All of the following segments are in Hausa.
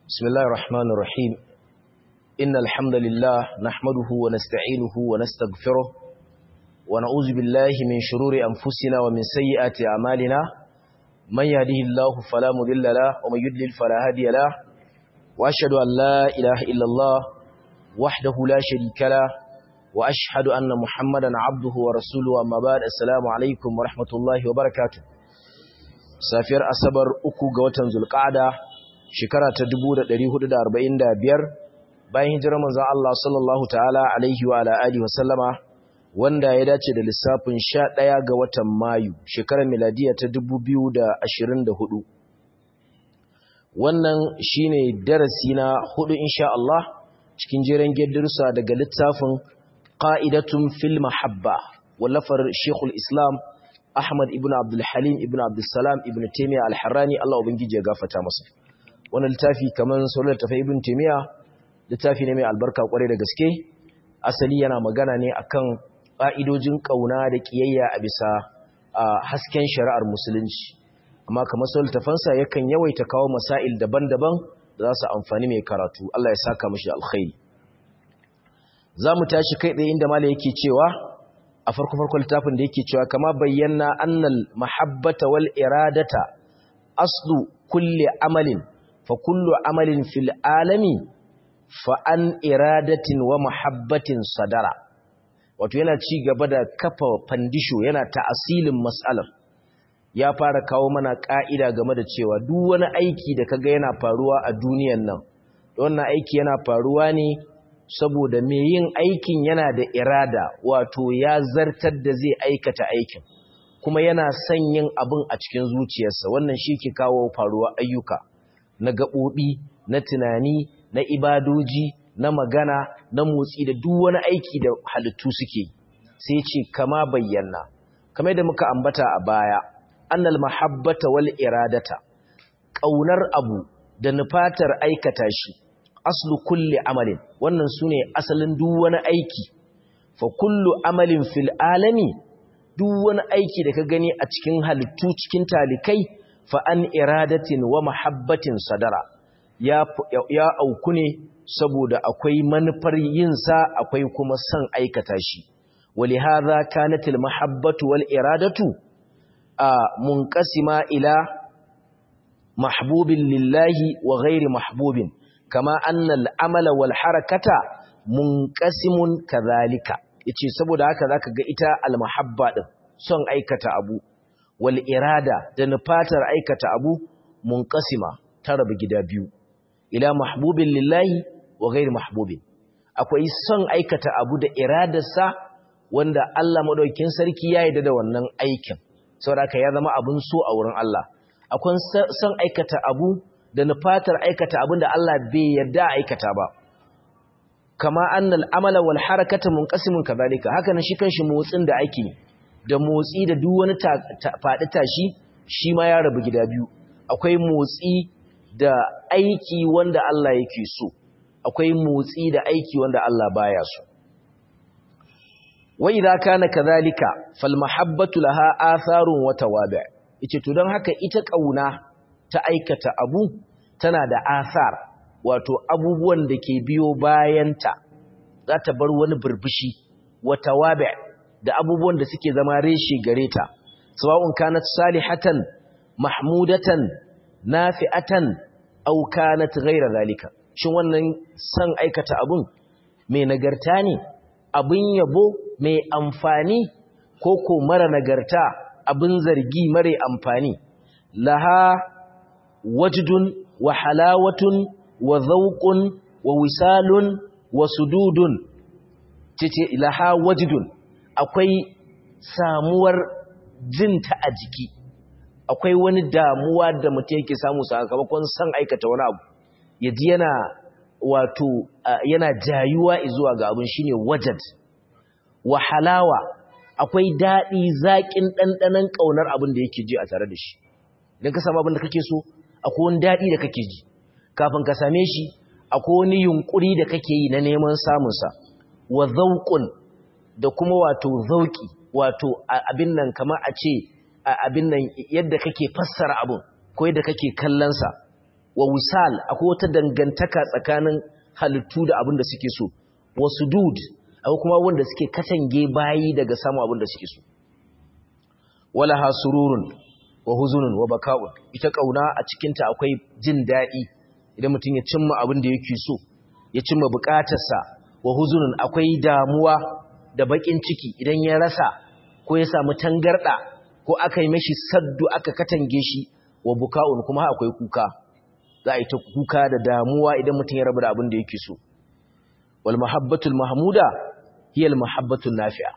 بسم الله الرحمن الرحيم إن الحمد لله نحمده ونستعينه ونستغفره ونعوذ بالله من شرور أنفسنا ومن سيئات أعمالنا من يهده الله فلا مضل له ومن يضلل فلا هادي له وأشهد أن لا إله إلا الله وحده لا شريك له وأشهد أن محمدا عبده ورسوله أما بعد السلام عليكم ورحمة الله وبركاته safiyar asabar uku ga watan zulqa'ada shekara ta 1445 bayan hijirar manzon Allah sallallahu ta'ala alaihi wa ala alihi wasallama wanda ya dace da lissafin 11 ga watan mayu shekarar miladiya ta 2024 wannan shine darasi na hudu insha Allah cikin jeren geddirsa daga littafin qa'idatun fil mahabba wallafar Sheikhul Islam Ahmad ibn Abdul Halim ibn Abdul Salam ibn Taymiyyah Al-Harrani Allah ubangiji ya gafarta masa wannan littafi kaman sauran tafai ibn Taymiyyah littafi ne mai albarka kwarai da gaske asali yana magana ne akan ƙa'idojin kauna da kiyayya a bisa hasken shari'ar musulunci amma kamar sauran tafansa yakan yawaita kawo masail daban-daban da za su amfani mai karatu Allah ya saka mishi alkhairi za mu tashi kai tsaye inda mala yake cewa a farko farko littafin da yake cewa kama bayyana annal mahabbata wal iradata aslu kulli amalin fa kullu amalin fil alami fa an iradatin wa mahabbatin sadara wato yana ci gaba da kafa fandisho yana ta'asilin mas'alar ya fara kawo mana ka'ida game da cewa duk wani aiki da kaga yana faruwa a duniyan nan wannan aiki yana faruwa ne saboda mai yin aikin yana da irada wato ya zartar da zai aikata aikin kuma yana son yin abin a cikin zuciyarsa wannan shi ke kawo faruwa ayyuka na gaɓoɓi na tunani na ibadoji na magana na motsi da duk wani aiki da halittu suke sai ce kama bayyana kamar da muka ambata a baya annal mahabbata wal iradata ƙaunar abu da nufatar aikata shi aslu kulli amalin wannan sune asalin duk wani aiki fa kullu amalin fil alami duk wani aiki da ka gani a cikin halittu cikin talikai fa an iradatin wa mahabbatin sadara ya ya auku ne saboda akwai manufar yin sa akwai kuma son aikata shi walihadha kanatil mahabbatu wal iradatu a munqasima ila mahbubin lillahi wa ghairi mahbubin kama annal amala wal harakata munqasimun kadhalika yace saboda haka zaka ga ita al mahabba din son aikata abu wal irada da nufatar aikata abu munqasima ta rabu gida biyu ila mahbubin lillahi wa ghairi mahbubin akwai son aikata abu da iradarsa wanda Allah madaukakin sarki ya yarda da wannan aikin saboda haka ya zama abun so a wurin Allah akwai son aikata abu da nufatar aikata abinda Allah bai yarda aikata ba kama annal amala wal harakata munqasimun kadhalika haka nan shi kanshi motsin da ake da motsi da duk wani fadi tashi shi ma ya rabu gida biyu akwai motsi da aiki wanda Allah yake so akwai motsi da aiki wanda Allah baya so wa idza kana kadhalika fal mahabbatu laha atharun wa tawabi' yace to don haka ita kauna ta aikata abu tana da asar wato abubuwan da ke biyo bayanta za ta bar wani burbushi wata wabe da abubuwan da suke zama reshe gare ta sawa'un kanat salihatan mahmudatan nafi'atan aw kanat ghayra zalika shin wannan san aikata abun mai nagarta ne abin yabo mai amfani ko ko mara nagarta abin zargi mare amfani laha wajdun wa halawatun wa zawqun wa wisalun wa sududun cece laha wajdun akwai samuwar jinta a jiki akwai wani damuwa da mutum yake samu sakamakon san aikata wani abu yaji yana wato yana jayuwa zuwa ga abin shine wajad wa halawa akwai daɗi zaƙin ɗanɗanon ƙaunar abin da yake ji a tare da shi idan ka samu abin da kake so akwai wani daɗi da kake ji kafin ka same shi akwai wani yunƙuri da kake yi na neman samunsa wa zauƙun da kuma wato zauƙi wato abin nan kamar a ce abin nan yadda kake fassara abin ko yadda kake kallonsa wa wisal akwai wata dangantaka tsakanin halittu da abin da suke so wa sudud akwai kuma wanda suke katange bayi daga samu abin da suke so wala hasururun wa huzunun wa baka'un ita kauna a cikinta akwai jin daɗi idan mutum ya cimma abin da yake so ya cimma bukatarsa wa huzunun akwai damuwa da bakin ciki idan ya rasa ko ya samu tangarda ko aka yi mashi saddu aka katange shi wa buka'un kuma akwai kuka za a yi ta kuka da damuwa idan mutum ya rabu da abin da yake so wal mahabbatul mahmuda hiya al mahabbatul nafi'a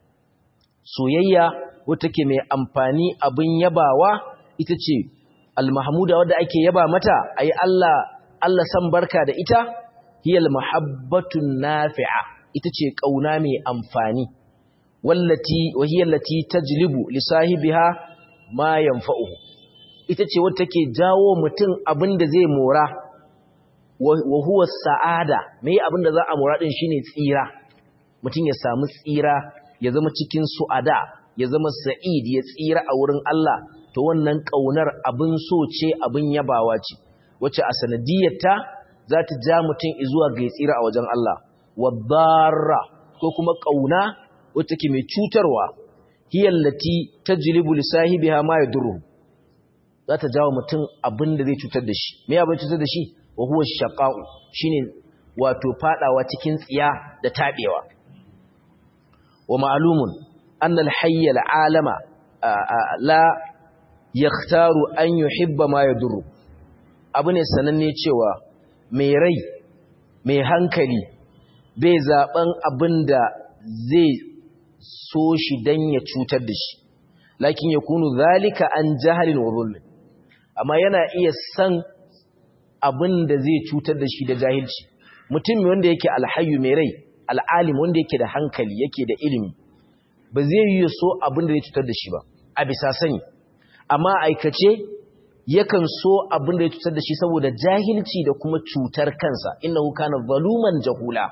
soyayya wata ke mai amfani abin yabawa ita ce al mahmuda wadda ake yaba mata ayi Allah Allah san barka da ita hiya al mahabbatun nafi'a ita ce kauna mai amfani wallati wa hiya allati tajlibu li sahibiha ma yanfa'uhu ita ce wadda take jawo mutum abin da zai mora wa huwa sa'ada mai abin da za a mora din shine tsira mutum ya samu tsira ya zama cikin su'ada ya zama sa'id ya tsira a wurin Allah to wannan kaunar abin so ce abin yabawa ce wacce a sanadiyarta za ta ja mutum zuwa ga tsira a wajen Allah wadarra ko kuma kauna wacce ke mai cutarwa hiyallati tajlibu li sahibiha ma yadurru za ta jawo mutum abin da zai cutar da shi me abin cutar da shi wa huwa shaqa'u shine wato fadawa cikin tsiya da tabewa wa ma'lumun anna al-hayy al-alama la yakhtaru an yuhibba ma yadurru abu ne sananne cewa mai rai mai hankali bai zaben abin da zai so shi dan ya cutar da shi lakin yakunu zalika an jahalin wa zulmin amma yana iya san abin da zai cutar da shi da jahilci mutum wanda yake alhayu mai rai al'alim wanda yake da hankali yake da ilimi ba zai yi so abin da zai cutar da shi ba a bisa sani amma aikace yakan so abin da ya cutar da shi saboda jahilci da kuma cutar kansa innahu kana zaluman jahula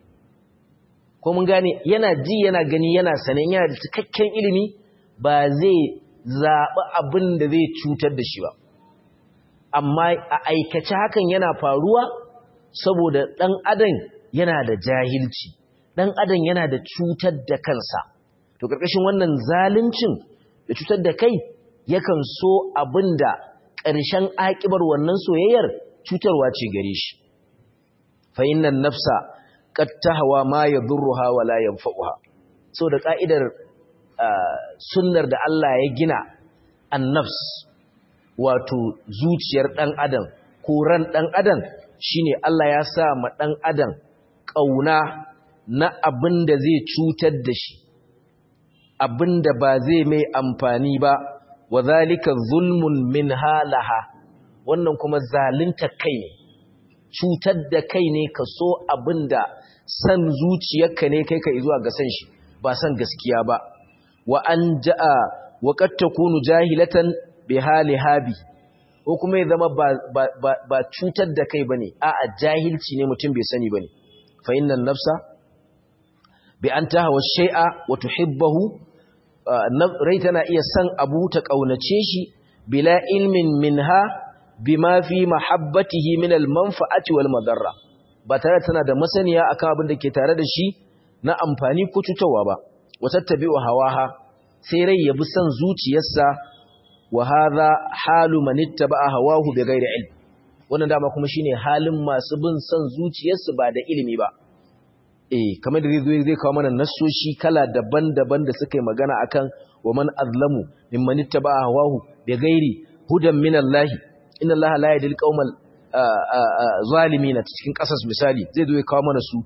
ko mun gane yana ji yana gani yana sanin yana da cikakken ilimi ba zai zaɓi abin da zai cutar da shi ba amma a aikace hakan yana faruwa saboda ɗan adam yana da jahilci ɗan adam yana da cutar da kansa to ƙarƙashin wannan zaluncin da cutar da kai yakan so abin da ƙarshen aƙibar wannan soyayyar cutarwa ce gare shi fa innan nafsa qad tahwa ma yadurruha wa la yanfa'uha so da ka'idar sunnar da Allah ya gina annafs wato zuciyar ɗan adam ko ran ɗan adam shine Allah ya sa ma ɗan adam ƙauna na abin da zai cutar da shi abin da ba zai mai amfani ba wa zalika zulmun min halaha wannan kuma zalunta kai ne cutar da kai ne ka so abin da san zuciyarka ne kai ka zuwa ga san shi ba san gaskiya ba wa an ja'a wa qad takunu jahilatan bi hali habi ko kuma ya zama ba cutar da kai bane a'a jahilci ne mutum bai sani bane fa innan nafsa bi an tahwa shay'a wa tuhibbahu rai tana iya san abu ta kaunace shi bila ilmin minha bima fi mahabbatihi min al-manfa'ati wal madarra ba tare tana da masaniya akan abin da ke tare da shi na amfani ko cutarwa ba wa tattabi'u hawaha sai rai ya bi san zuciyarsa wa hadha halu man ittaba'a hawahu bighairi ilm wannan dama kuma shine halin masu bin san zuciyarsu ba da ilimi ba eh kamar da zai zai kawo mana nassoshi kala daban-daban da suka yi magana akan wa man azlamu mimman ittaba'a hawahu bighairi hudan min Allah inna Allah la yahdil qaumal zalimin cikin kasas misali zai zo ya kawo mana su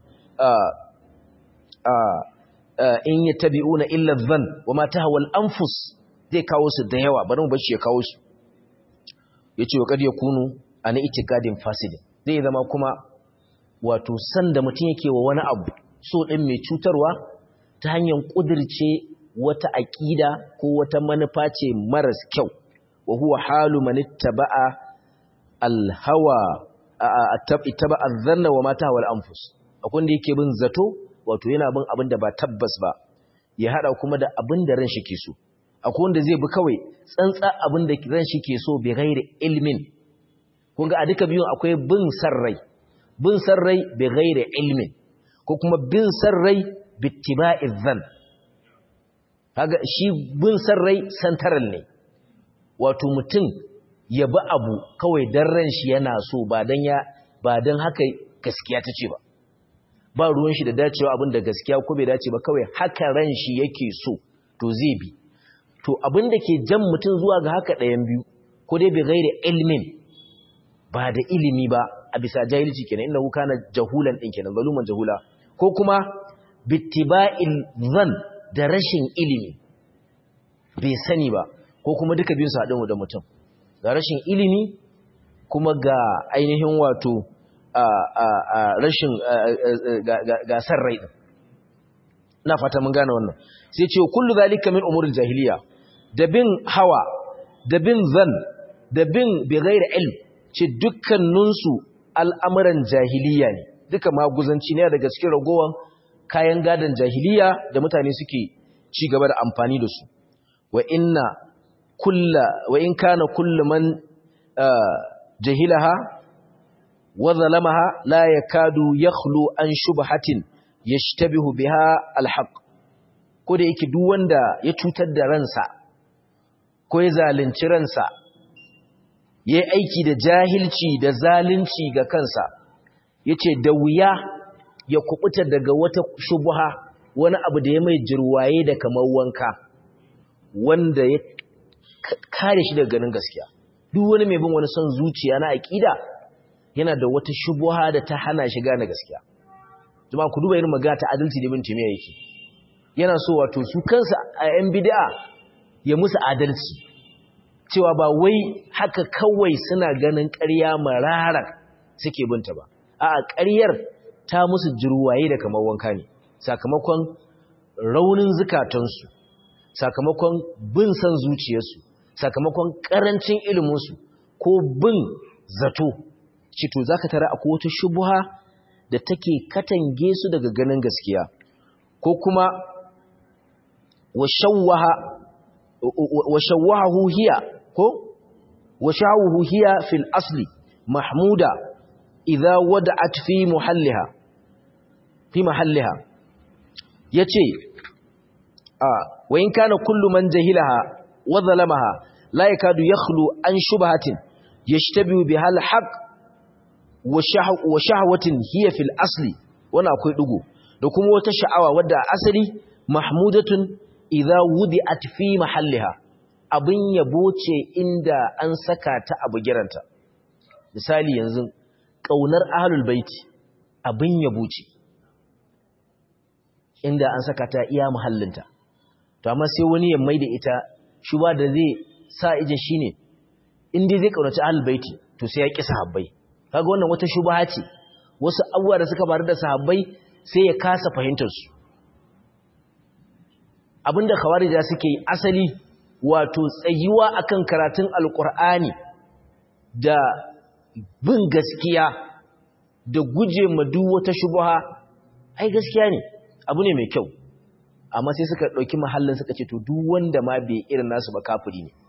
in yattabi'una illa dhann wa ma tahwa al-anfus zai kawo su da yawa bari mu bar shi ya kawo su yace wa kad yakunu ana itikadin fasidin zai zama kuma wato san da mutum yake wa wani abu so din mai cutarwa ta hanyar kudirce wata aqida ko wata manufa ce maras kyau wa huwa halu man ittaba'a al-hawa ittaba'a adh-dhanna wa ma tahwa al-anfus akwai da yake bin zato wato yana bin abin da ba tabbas ba ya hada kuma da abin da ran shi ke so akwai wanda zai bi kawai tsantsa abin da ran shi ke so bai gairi ilmin kun ga a duka biyun akwai bin sarrai bin sarrai bi ghairi ilmin ko kuma bin sarrai bi ittiba'i dhann kaga shi bin sarrai santaral ne wato mutum ya bi abu kawai dan ran shi yana so ba dan ya ba dan haka gaskiya ta ce ba ba ruwan shi da dacewa abin da gaskiya ko bai dace ba kawai haka ran shi yake so to zai bi to abin da ke jan mutum zuwa ga haka ɗayan biyu ko dai bai gaire ilmin ba da ilimi ba a bisa jahilci kenan inna kana jahulan din kenan zaluman jahula ko kuma bittiba'il zan da rashin ilimi bai sani ba ko kuma duka biyun su haɗin da mutum ga rashin ilimi kuma ga ainihin wato rashin gasar rai na fata mun gane wannan sai ce kullu zalika min umuril jahiliya da bin hawa da bin zan da bin bi ghairi ilm ce dukkaninsu al'amuran jahiliya ne duka maguzanci ne daga cikin ragowan kayan gadon jahiliya da mutane suke ci gaba da amfani da su wa inna kulla wa in kana kullu man jahilaha wa zalamaha la yakadu yakhlu an shubhatin yashtabihu biha alhaq ko da yake duk wanda ya cutar da ransa ko ya zalunci ransa yayi aiki da jahilci da zalunci ga kansa yace da wuya ya kubuta daga wata shubha wani abu da ya mai jirwaye da kamar wanka wanda ya kare shi daga ganin gaskiya duk wani mai bin wani son zuciya na aqida yana da wata shubha da ta hana shi gane gaskiya jama'a ku duba irin magana ta adalci da bin timiya yake yana so wato su kansa a yan bid'a ya musu adalci cewa ba wai haka kawai suna ganin ƙarya mararar suke binta ba a'a ƙaryar ta musu jirwaye da kamar wanka ne sakamakon raunin zukatansu sakamakon bin san zuciyarsu sakamakon ƙarancin iliminsu ko bin zato cito zaka tara akwai wata shubuha da take katange su daga ganin gaskiya ko kuma wa shawwahu hiya ko wa shawwahu hiya fil asli mahmuda idza wada'at fi muhalliha fi mahalliha yace a wa in kana kullu man jahilaha wa zalamaha la yakadu yakhlu an shubhatin yashtabihu biha al-haqq wa shahwatin hiya fil asli wannan akwai dugo da kuma wata sha'awa wadda asali mahmudatun idza wudi'at fi mahalliha abin yabo ce inda an saka ta a bugiranta misali yanzu kaunar ahlul baiti abin yabo ce inda an saka ta iya muhallinta to amma sai wani ya maida ita shuba da zai sa ije shine inda zai kaunaci ahlul baiti to sai ya kisa habbai kaga wannan wata shubha ce wasu abubuwa da suka faru da sahabbai sai ya kasa fahimtar su abinda khawarija suke yi asali wato tsayuwa akan karatun alkur'ani da bin gaskiya da guje ma duk wata shubha ai gaskiya ne abu ne mai kyau amma sai suka dauki mahallin suka ce to duk wanda ma bai irin nasu ba kafiri ne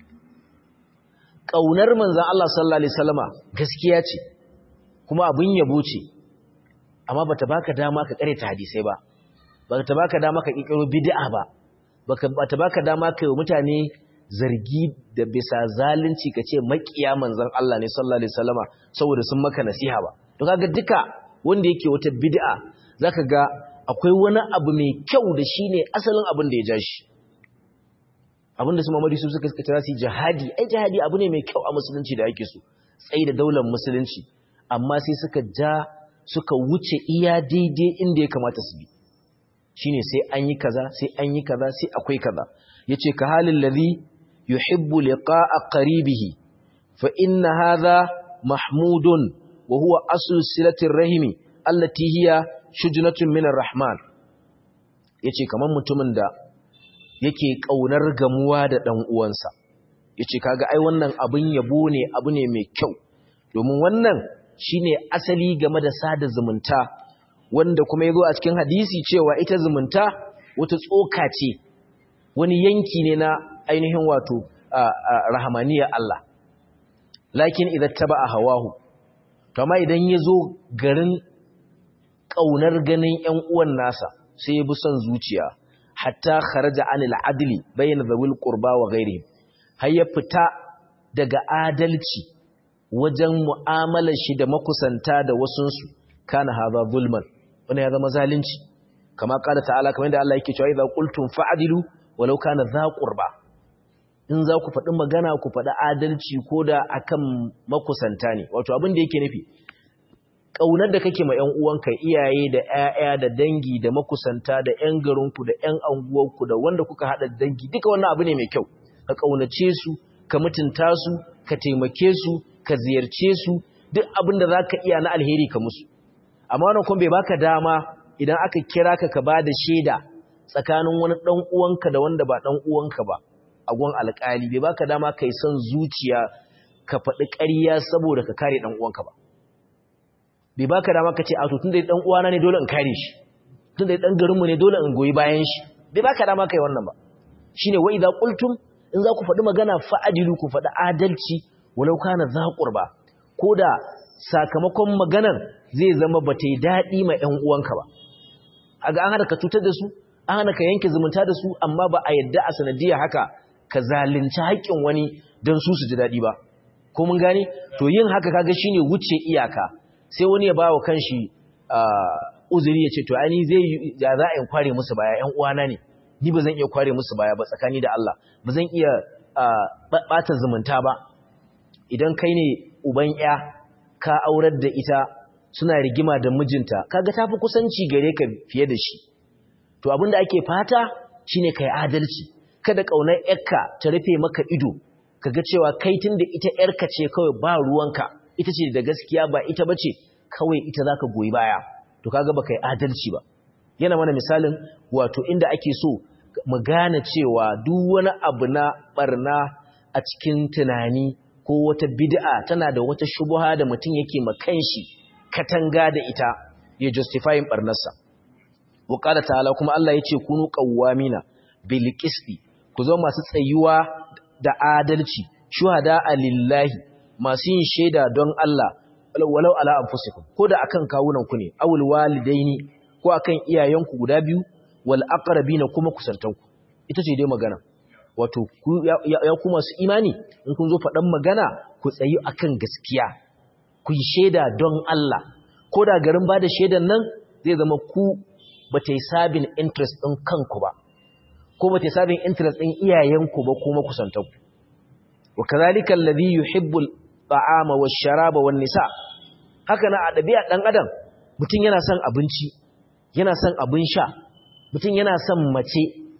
ƙaunar manzan Allah sallallahu Alaihi wasallama gaskiya ce kuma abin yabo ce amma ba ta baka dama ka ta hadisai ba ba ta baka dama ka ƙiƙiro bid'a ba ba ta baka dama ka yi mutane zargi da bisa zalunci ka ce maƙiya manzan Allah ne sallallahu Alaihi wasallama saboda sun maka nasiha ba to kaga duka wanda yake wata bid'a zaka ga akwai wani abu mai kyau da shine asalin abin da ya ja shi abinda su mamadi su suka kira su jihadi ai jihadi abu ne mai kyau a musulunci da ake so tsayi da daular musulunci amma sai suka ja suka wuce iya daidai inda ya kamata su bi shine sai an yi kaza sai an yi kaza sai akwai kaza yace ka halin ladhi yuhibbu liqa'a qaribihi fa inna hadha mahmudun wa huwa aslu silatir rahimi allati hiya shujnatun minar rahman yace kaman mutumin da yake ƙaunar gamuwa da ɗan uwansa yace kaga ai wannan abin yabo ne abu ne mai kyau domin wannan shine asali game da sada zumunta wanda kuma yazo a cikin hadisi cewa ita zumunta wata tsoka ce wani yanki ne na ainihin wato rahamaniyar Allah lakin idan taba a hawahu to amma idan ya zo garin ƙaunar ganin ‘yan uwan nasa sai ya bi son zuciya hatta kharaja anil adli bayan zawil qurba wa ghairihim har ya fita daga adalci wajen mu'amalar shi da makusanta da wasunsu kana hadha zulman wannan ya zama zalunci kama kala ta'ala kamar yadda Allah yake cewa idza qultum fa'dilu walau kana dha qurba in za ku faɗi magana ku faɗi adalci ko da akan makusanta ne wato abin da yake nufi ƙaunar da kake ma ‘yan uwanka iyaye da ‘ya'ya da dangi da makusanta da ‘yan garinku da ‘yan anguwarku da wanda kuka haɗa dangi duka wannan abu ne mai kyau ka ƙaunace su ka mutunta su ka taimake su ka ziyarce su duk abin da za ka iya na alheri ka musu amma wannan kuma bai baka dama idan aka kira ka ka ba da shaida tsakanin wani ɗan uwanka da wanda ba ɗan uwanka ba a gun alƙali bai baka dama kai son zuciya ka faɗi ƙarya saboda ka kare ɗan uwanka ba bai baka dama ka ce a to tunda dan uwana ne dole in kare shi tunda dan garinmu ne dole in goyi bayan shi bai baka dama kai wannan ba shine wa idza qultum in za ku faɗi magana fa'adilu ku faɗi adalci walau kana za qurba koda sakamakon maganar zai zama bata yi dadi ma ƴan uwanka ba aga an hada ka cutar da su an hana ka yanke zumunta da su amma ba a yadda a sanadiyya haka ka zalunci haƙƙin wani don su su ji daɗi ba ko mun gane to yin haka kaga shine wuce iyaka sai wani ya ba wa kanshi uzuri ya ce to ai zai ya za a kware musu baya ƴan uwana ne ni ba zan iya kware musu baya ba tsakani da Allah ba zan iya bata zumunta ba idan kai ne uban ƴa ka aurar da ita suna rigima da mijinta kaga tafi kusanci gare ka fiye da shi to abin da ake fata shine kai adalci kada kaunar ƴarka ta rufe maka ido kaga cewa kai tunda ita ƴarka ce kawai ba ruwanka ita ce da gaskiya ba ita bace kawai ita zaka goyi baya to kaga baka yi adalci ba yana mana misalin wato inda ake so mu gane cewa duk wani abu na barna a cikin tunani ko wata bid'a tana da wata shubha da mutum yake ma kanshi katanga da ita ya justifying barnarsa wa qala ta'ala kuma Allah yace kunu qawwamina bil qisti ku zo masu tsayuwa da adalci shuhada lillahi masu yin shaida don Allah walau ala anfusikum ko da akan kawunan ku ne awul walidaini ko akan iyayenku guda biyu wal aqrabina kuma kusantanku ita ce dai magana wato ku ya, ya ku masu imani in kun zo faɗan magana ku tsayi akan gaskiya ku yi shaida don Allah ko da garin ba da shaidan nan zai zama ku ba ta yi sabin interest ɗin kanku ba ko ba ta yi sabin interest ɗin iyayenku ba kuma kusantanku wa kazalika alladhi yuhibbu al-ta'ama wash-sharaba wan-nisa haka na a ɗabi'a ɗan adam mutum yana son abinci yana son abin sha mutum yana son mace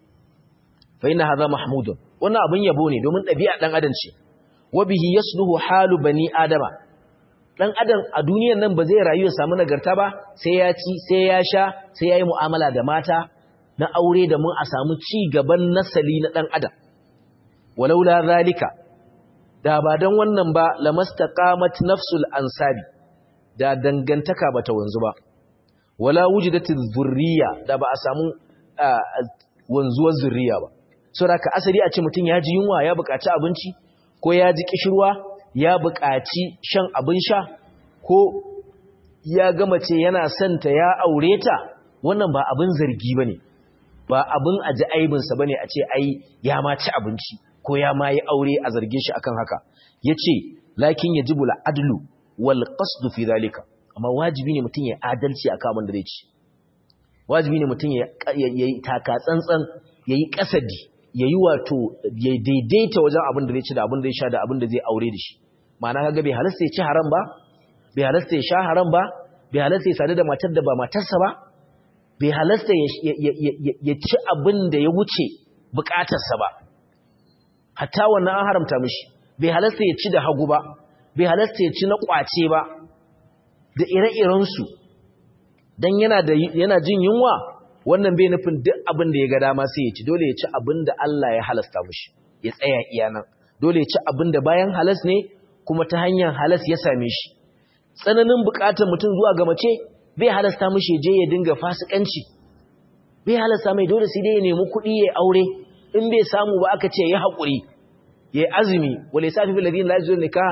fa inna hadha mahmudun wannan abin yabo ne domin ɗabi'a ɗan adam ce wa bihi yasluhu halu bani adama ɗan adam a duniyar nan ba zai rayu ya samu nagarta ba sai ya ci sai ya sha sai ya yi mu'amala da mata na aure da mun a samu ci gaban nasali na ɗan adam walaula zalika da ba don wannan ba lamastaqamat nafsul ansabi da dangantaka bata wanzu ba wala wujidatiz zurriya da ba a samu wanzuwar zurriya ba saboda ka asali a ce mutum ya ji yunwa ya buƙaci abinci ko ya ji kishirwa ya buƙaci shan abin sha ko ya ga mace yana son ta ya aure ta wannan ba abin zargi bane ba abin aji aibinsa bane a ce ai ya ma ci abinci ko ya ma yi aure a zarge shi akan haka yace lakin yajibu al-adlu wal qasdu fi zalika amma wajibi ne mutum ya adalci akan abin da zai ci wajibi ne mutum ya yi taka tsantsan yayi kasadi yayi wato ya daidaita wajen abin da zai ci da abin da zai sha da abin da zai aure da shi ma'ana kaga bai halasta ya ci haram ba bai halasta ya sha haram ba bai halasta ya sadu da matar da ba matarsa ba bai halasta ya ci abin da ya wuce bukatarsa ba hatta wannan an haramta mishi bai halasta ya ci da hagu ba bai halasta ya ci na kwace ba da ire-irensu don yana da yana jin yunwa wannan bai nufin duk abin da ya ga dama sai ya ci dole ya ci abin da Allah ya halasta mishi ya tsaya iya nan dole ya ci abin da bayan halas ne kuma ta hanyar halas ya same shi tsananin bukatar mutum zuwa ga mace bai halasta mishi je ya dinga fasikanci bai halasta mai dole sai dai ya nemi kuɗi ya aure in bai samu ba aka ce ya haƙuri ya yi azumi wale safi fi ladin la yajuzun nikahan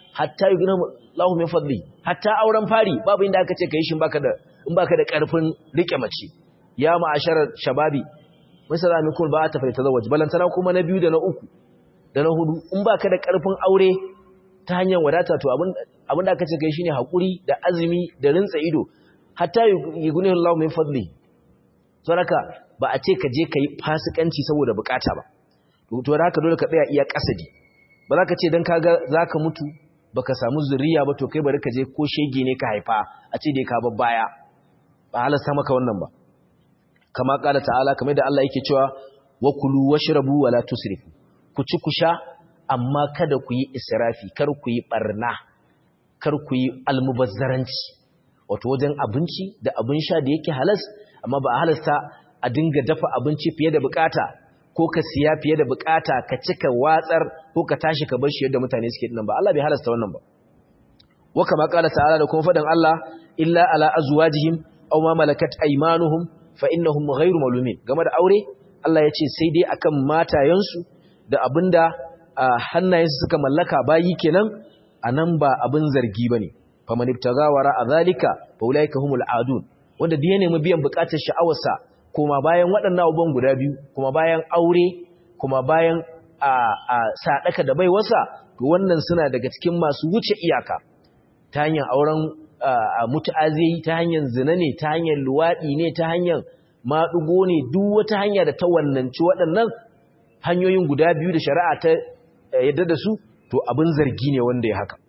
hatta yugna Allahu min fadli hatta auren fari babu inda aka ce kai shin baka da in baka da karfin rike mace ya ma'asharar shababi misala mikul ba ta fara tazawwaj balantana kuma na biyu da na uku da na hudu in baka da karfin aure ta hanyar wadata to abin abin da aka ce kai shine hakuri da azumi da rintsa ido hatta yugna Allahu min fadli saboda ba a ce ka je kai fasikanci saboda bukata ba to da haka dole ka tsaya iya kasadi ba za ka ce don kaga za ka mutu ba ka samu zuriya ba to kai bari ka je ko shege ne ka haifa a ce dai ka baya ba halasta maka wannan ba kama kala ta'ala kamar da Allah yake cewa wa kulu washrabu wala tusrifu ku ci ku sha amma kada ku yi israfi kar ku yi barna kar ku yi almubazzaranci wato wajen abinci da abin sha da yake halas amma ba halasta a dinga dafa abinci fiye da bukata ko ka siya fiye da bukata ka cika watsar ko ka tashi ka bar shi yadda mutane suke dinnan ba Allah bai halasta wannan ba wa kama qala ta'ala da kuma fadan Allah illa ala azwajihim aw ma malakat aymanuhum fa innahum ghayru malumin game da aure Allah ya ce sai dai akan matayensu da abinda hannayensu suka mallaka bayi kenan anan ba abin zargi bane faman ibtaga wara azalika fa ulaika humul adun wanda da ya nemi biyan bukatar sha'awarsa kuma bayan waɗannan abubuwan guda biyu kuma bayan aure kuma bayan a sadaka da baiwarsa to wannan suna daga cikin masu wuce iyaka ta hanyar auren mutu'azi ta hanyar zina ne ta hanyar luwaɗi ne ta hanyar maɗugo ne duk wata hanya da ta wannanci waɗannan hanyoyin guda biyu da shari'a ta yadda da su to abin zargi ne wanda ya haka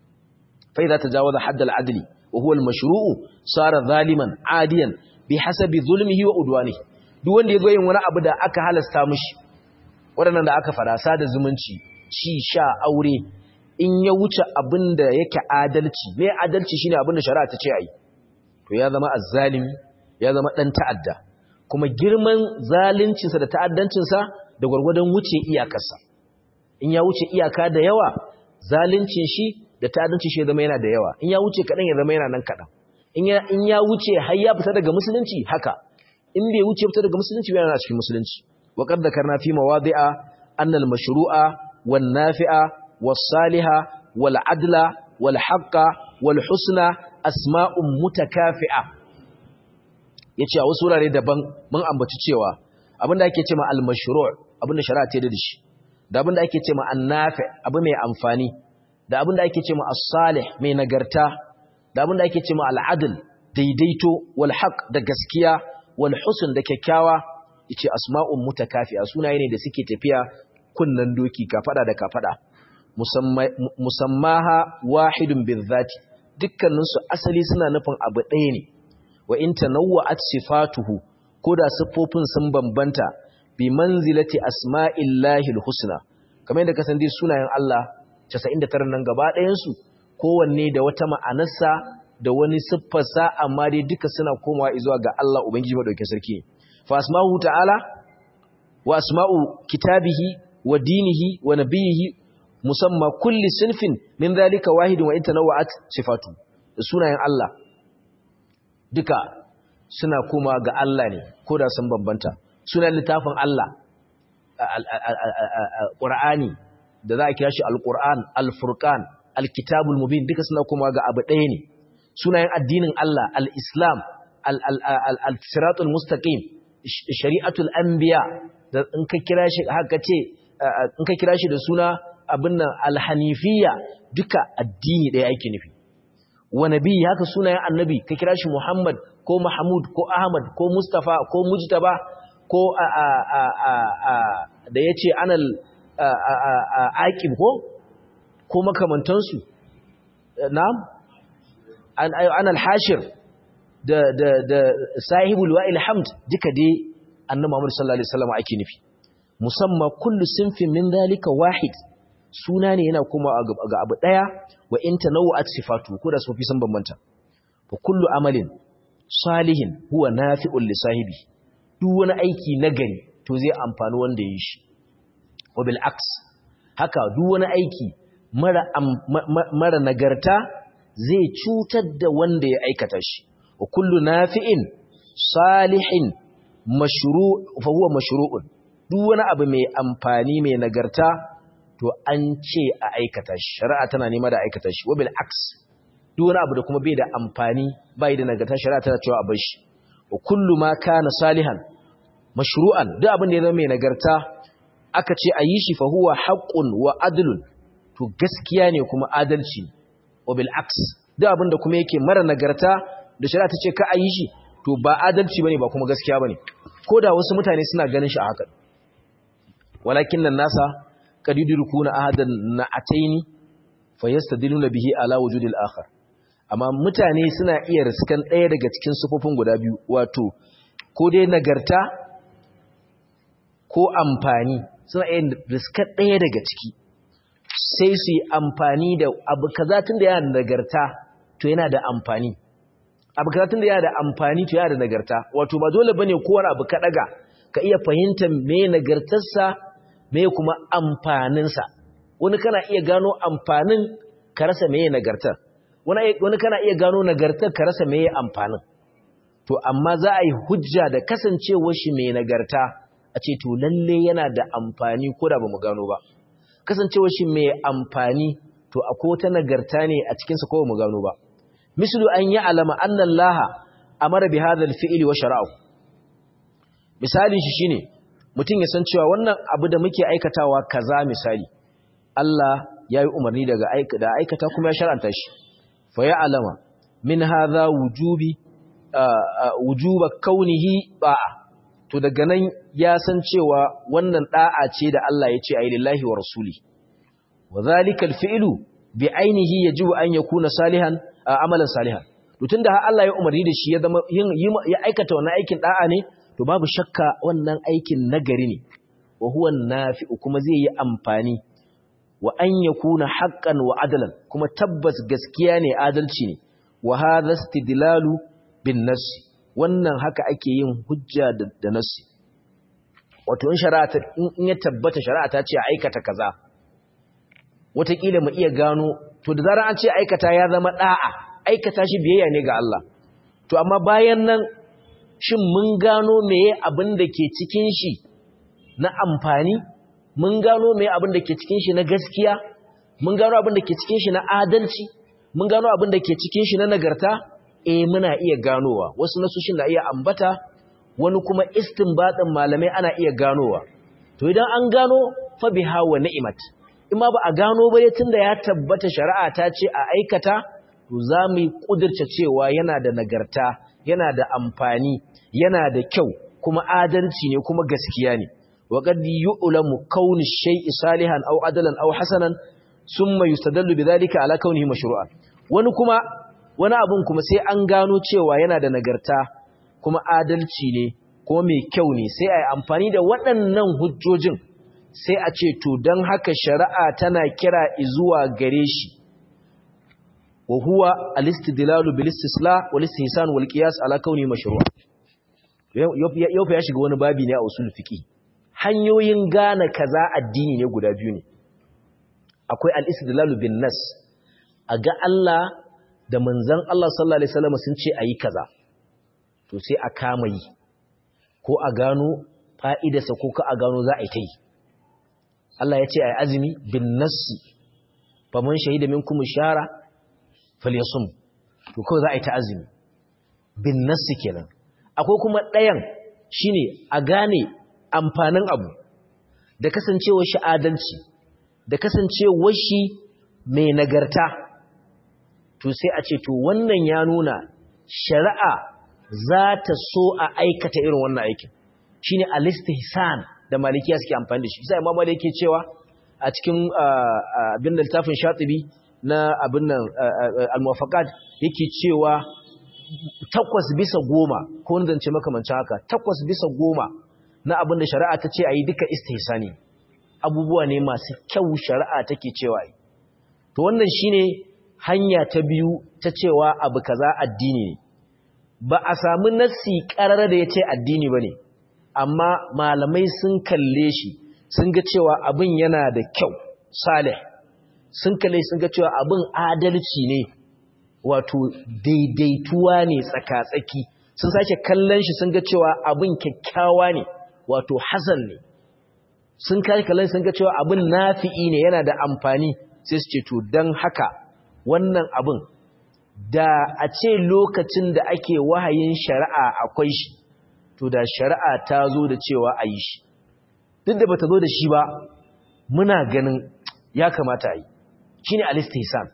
fai za ta jawo da haddal adli wa huwa al-mashru'u sara zaliman adiyan bi hasabi zulmihi wa udwanihi duk wanda yazo yin wani abu da aka halasta mishi waɗannan da aka fara sada zumunci ci sha aure in ya wuce abin da yake adalci me adalci shine abin da shari'a ta ce ayi to ya zama azzalimi ya zama dan ta'adda kuma girman zaluncinsa da ta'addancinsa da gwargwadon wuce iyakarsa in ya wuce iyaka da yawa zaluncin shi da ta'addancin shi ya zama yana da yawa in ya wuce kaɗan ya zama yana nan kaɗan in ya wuce har ya fita daga musulunci haka in bai wuce fita daga musulunci ba yana cikin musulunci wa qad dhakarna fi mawadi'a anna al-mashru'a wan nafi'a was saliha wal adla wal haqqa wal husna asma'un mutakafi'a yace a wasu wurare daban mun ambaci cewa abinda ake cewa al-mashru' abinda shari'a ta da shi da abinda ake cewa an-nafi' abu mai amfani da abinda ake cewa as-salih mai nagarta da abin da ake ce ma al'adil daidaito wal haq da gaskiya wal husn da kyakkyawa yace asma'un mutakafiya sunaye ne da suke tafiya kunnan doki kafada da kafada musammaha wahidun bizati dukkanin su asali suna nufin abu ɗaya ne wa in tanawwa'at sifatuhu koda siffofin sun bambanta bi manzilati asma'illahi husna kamar yadda kasan dai sunayen Allah 99 nan gaba ɗayan su kowanne da wata ma'anarsa da wani siffarsa amma dai duka suna komawa zuwa ga Allah Ubangiji madaukakin sarki fa asma'u ta'ala wa asma'u kitabihi wa dinihi wa nabiyihi musamma kulli sinfin min zalika wahidin wa intanawa'at sifatu da sunayen Allah duka suna komawa ga Allah ne ko da sun bambanta sunan littafin Allah Qur'ani da za a kira shi Al-Qur'an Al-Furqan alkitabul mubin duka suna kuma ga abu ɗaya ne sunayen addinin Allah al-islam al-siratul mustaqim shari'atul anbiya da in ka kira shi haka ce in ka kira shi da suna abin nan al-hanifiyya duka addini ɗaya ake nufi wa nabi haka sunayen annabi ka kira shi Muhammad ko Mahmud ko Ahmad ko Mustafa ko Mujtaba ko da yace anal aqib ko ko makamantansu na'am an al-hashir da da da sahibul wa'il hamd duka dai annabi Muhammad sallallahu alaihi wasallam ake nufi musamman kullu sinfin min dalika wahid suna ne yana kuma ga abu daya wa in tanawwa'at sifatu ko da sofi sun bambanta fa kullu amalin salihin huwa nafi'un li sahibi duk wani aiki nagari to zai amfani wanda yi shi wa bil aks haka duk wani aiki mara mara nagarta zai cutar da wanda ya aikata shi wa kullu nafi'in salihin mashru' fa huwa mashru'un duk wani abu mai amfani mai nagarta to to an ce a aikata shi shari'a tana nema da aikata shi wabil aks duk wani abu da kuma bai da amfani bai da nagarta shari'a tana cewa a bar shi wa kullu ma kana salihan mashru'an duk abin da ya zama mai nagarta aka ce a yi shi fa huwa haqqun wa adlun to gaskiya ne kuma adalci wabil aks duk abin da kuma yake mara nagarta da shari'a ta ce ka a yi shi to ba adalci bane ba kuma gaskiya bane ko da wasu mutane suna ganin shi a haka walakin nan nasa qad yudrikuna ahadan na'ataini fayastadiluna bihi ala wujudil akhar amma mutane suna iya riskan ɗaya daga cikin sufofin guda biyu wato ko dai nagarta ko amfani suna iya riskan ɗaya daga ciki sai su yi amfani da abu kaza tun da yana da nagarta to yana da amfani abu kaza tun da yana da amfani to yana da nagarta wato ba dole bane kowane abu ka daga ka iya fahimtar me nagartarsa me kuma amfaninsa wani kana iya gano amfanin ka rasa me nagartar wani kana iya gano nagartar ka rasa me amfanin to amma za a yi hujja da kasancewar shi mai nagarta a ce to lalle yana da amfani ko da bamu gano ba kasancewar shi mai amfani to akwai wata nagarta ne a cikin sa ko bamu gano ba mislu an yi alama annan laha amara bi hadha al-fi'li wa shara'u misalin shi shine mutum ya san cewa wannan abu da muke aikatawa kaza misali Allah ya yi umarni daga da aikata kuma ya shar'anta shi fa ya alama min hadha wujubi wujuba kaunihi ba'a to daga nan ya san cewa wannan da'a ce da Allah ya ce ayi lillahi wa rasuli wa zalika al-fi'lu bi ainihi yajibu an yakuna salihan amalan salihan to tunda har Allah ya umarni da shi ya zama ya aikata wannan aikin da'a ne to babu shakka wannan aikin nagari ne wa huwa nafi'u kuma zai yi amfani wa an yakuna haqqan wa adalan kuma tabbas gaskiya ne adalci ne wa hadha istidlalu bin nass wannan haka ake yin hujja da nassi wato in shari'a in ya tabbata shari'a ta ce aikata kaza wataƙila mu iya gano to da zarar an ce aikata ya zama da'a aikata shi biyayya ne ga Allah to amma bayan nan shin mun gano meye abin da ke cikin shi na amfani mun gano meye abin da ke cikin shi na gaskiya mun gano abin da ke cikin shi na adalci mun gano abin da ke cikin shi na nagarta eh muna iya ganowa wasu nasushin da iya ambata wani kuma istinbatin malamai ana iya ganowa to idan an gano fa biha wa ni'mat in ma ba a gano ba tunda ya tabbata shari'a ta ce a aikata to za mu yi kudirce cewa yana da nagarta yana da amfani yana da kyau kuma adalci ne kuma gaskiya ne wa qad yu'lamu kauni shay'i salihan aw adalan aw hasanan summa yustadallu bidhalika ala kaunihi mashru'an wani kuma wani abun kuma sai an gano cewa yana da nagarta kuma adalci ne kuma mai kyau ne sai ai amfani da waɗannan hujjojin sai a ce to dan haka shari'a tana kira zuwa gare shi wa huwa al-istidlalu bil istisla wal istihsan wal qiyas ala kauni mashru' yau fa ya shiga wani babi ne a usul fiqi hanyoyin gane kaza addini ne guda biyu ne akwai al-istidlalu bin nas a ga Allah da manzon Allah sallallahu alaihi wasallam sun ce ayi kaza to sai a kama yi ko a gano fa'idarsa ko ka a gano za a yi ta yi Allah ya ce ayi azumi bin nas faman shahida minkum shara falyasum to kawai za a yi ta azumi bin nassi kenan akwai kuma ɗayan shine a gane amfanin abu da kasancewar shi adalci da kasancewar shi mai nagarta to sai a ce to wannan ya nuna shari'a za ta so a aikata irin wannan aikin shine al-istihsan da malikiya suke amfani da shi sai imam malik yake cewa a cikin abin da littafin shatibi na abin nan al-muwafaqat yake cewa takwas bisa goma ko wani zance makamancin haka takwas bisa goma na abin da shari'a ta ce a yi duka istihsani abubuwa ne masu kyau shari'a take cewa yi to wannan shine hanya ta biyu ta cewa abu kaza addini ne ba a samu nassi karar da ya ce addini ba ne amma malamai sun kalle shi sun ga cewa abin yana da kyau salih sun kalle sun ga cewa abin adalci ne wato daidaituwa ne tsaka-tsaki sun sake kallon shi sun ga cewa abin kyakkyawa ne wato hasan ne sun kalkalai sun ga cewa abin nafi'i ne yana da amfani sai su ce to don haka wannan abin da a ce lokacin da ake wahayin shari'a akwai shi to da shari'a ta zo da cewa a yi shi duk da bata zo da shi ba muna ganin ya kamata a yi shi ne alistihsan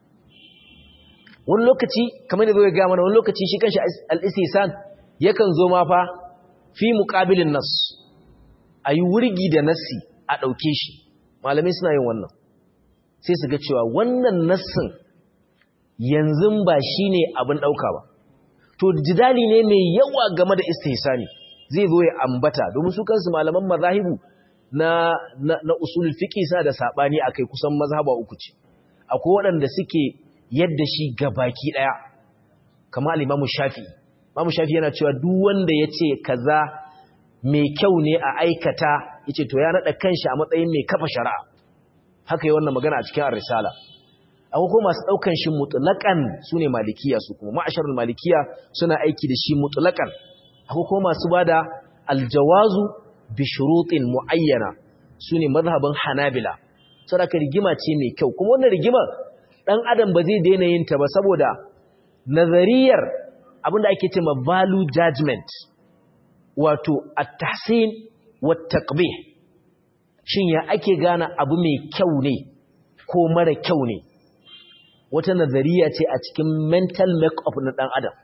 wani lokaci kamar da zai gaya mana wani lokaci shi kanshi alistihsan yakan zo ma fa fi muƙabilin nas a yi wurgi da nassi a ɗauke shi malamai suna yin wannan sai su ga cewa wannan nassin yanzu ba shi ne abin ɗauka ba to jidali ne mai yawa game da istihsani zai zo ya ambata domin su kansu malaman mazahibu na na, na usul fiqi sa da sabani akai kusan mazhaba uku ce akwai waɗanda suke yadda shi gabaki daya kamar al-Imam Shafi'i Imam Shafi'i yana cewa duk wanda yace kaza mai kyau ne a aikata yace to ya nada kanshi a matsayin mai kafa shari'a haka yi wannan magana a cikin ar-risala akwai kuma masu daukan shi mutlaqan sune malikiya su kuma ma'asharul malikiya suna aiki da shi mutlaqan akwai kuma masu bada aljawazu bi shurutin muayyana sune mazhabin hanabila saboda rigima ce mai kyau kuma wannan rigima dan adam ba zai daina yin ta ba saboda nazariyar abinda ake cewa value judgment wato at-tahsin wa taqbih shin ya ake gane abu mai kyau ne ko mara kyau ne wata nazariya ce a cikin mental make-up na ɗan adam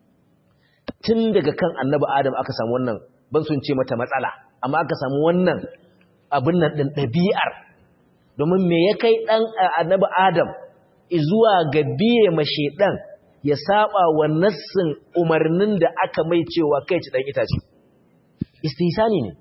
tun daga kan annabi adam aka samu wannan ban sun ce mata matsala amma aka samu wannan abin nan ɗin ɗabi'ar domin me ya kai ɗan annabi adam zuwa ga biye mashe ɗan ya saba wa nassin umarnin da aka mai cewa kai ci ɗan itace istisani ne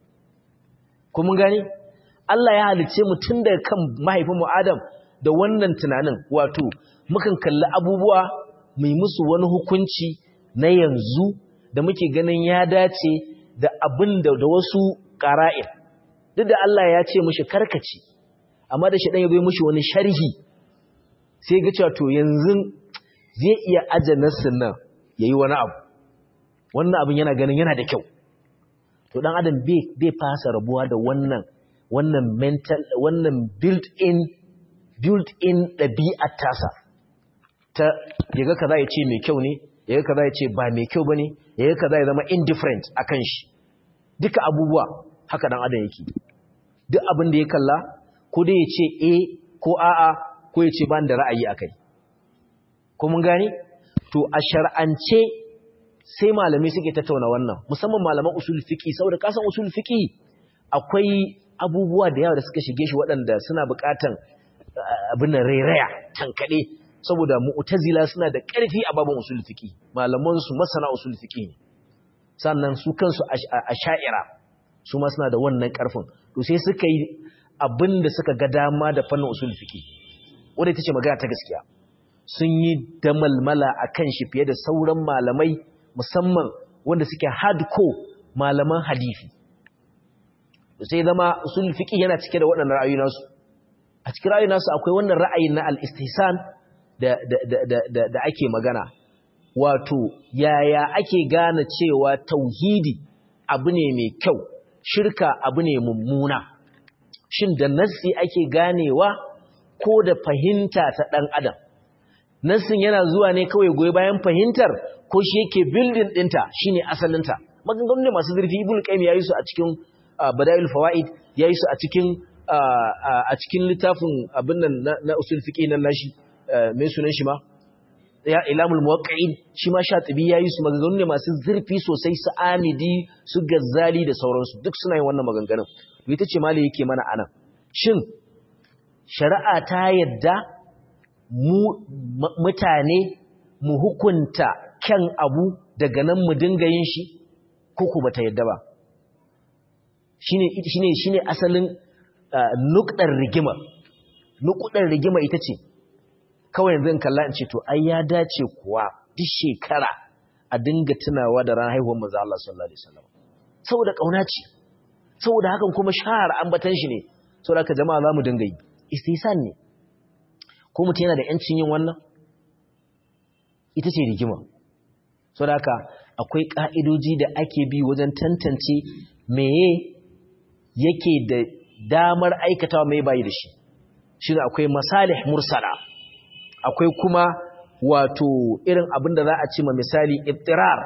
kuma gani Allah ya halice mu tun daga kan mahaifinmu Adam da wannan tunanin wato mukan kalli abubuwa mai musu wani hukunci na yanzu da muke ganin ya dace da abin da wasu ƙara'in duk da Allah ya ce mushi karkaci amma da shi ɗan ya bai mushi wani sharhi sai ga cewa to yanzu zai iya aje nassin nan ya yi wani abu wannan abin yana ganin yana da kyau to ɗan adam bai fasa rabuwa da wannan wannan mental wannan built-in built-in ɗabi'ar tasa ta yaga kaza ya ce mai kyau ne yaga kaza ya ce ba mai kyau bane yaga kaza ya zama indifferent akan shi duka abubuwa haka dan adam yake duk abin da ya kalla ko dai ya ce eh ko a'a ko ya ce ban da ra'ayi akai ko mun gane to a shar'ance sai malamai suke tattauna wannan musamman malaman usul fiqi saboda kasan usul fiqi akwai abubuwa da yawa da suka shige shi waɗanda suna buƙatan abin da rairaya tankaɗe saboda mu'tazila suna da ƙarfi a babin usul fiqi malaman su masana usul fiqi sannan su kansu a sha'ira su ma suna da wannan ƙarfin to sai suka yi abin da suka ga dama da fannin usul fiqi wanda ita ce magana ta gaskiya sun yi damalmala akan shi fiye da sauran malamai musamman wanda suke hardcore malaman hadisi sai zama usul fiqi yana cike da waɗannan ra'ayoyi nasu a cikin ra'ayoyi nasu akwai wannan ra'ayin na al-istihsan da da da da da ake magana wato yaya ake gane cewa tauhidi abu ne mai kyau shirka abu ne mummuna shin da nassi ake ganewa ko da fahimta ta dan adam nassin yana zuwa ne kawai goyi bayan fahimtar ko shi yake building dinta shine asalinta maganganun ne masu zurfi ibnu qayyim yayi su a cikin bada'il fawaid yayi su a cikin a cikin littafin abin nan na usul fiqi nan nashi me sunan shi ma ya ilamul muwaqqi'in shi ma shatibi yayi su maganganu ne masu zurfi sosai su amidi su gazzali da sauransu duk suna yin wannan maganganun to ita ce mali yake mana anan shin shari'a ta yadda mu mutane mu hukunta kyan abu daga nan mu dinga yin shi ko ku bata yadda ba shine shine shine asalin nukdar rigima nukdar rigima ita ce kawai yanzu in kalla in ce to ai ya dace kuwa duk shekara a dinga tunawa da ran haihuwar manzo Allah sallallahu alaihi wasallam saboda kauna ce saboda hakan kuma shahar ambatan shi ne saboda haka jama'a zamu dinga yi istihsan ne ko mutum yana da yancin yin wannan ita ce rigima saboda haka akwai ka'idoji da ake bi wajen tantance meye yake da damar aikatawa mai bayi da shi shi akwai masalih mursala akwai kuma wato irin abin da za a ce ma misali ittirar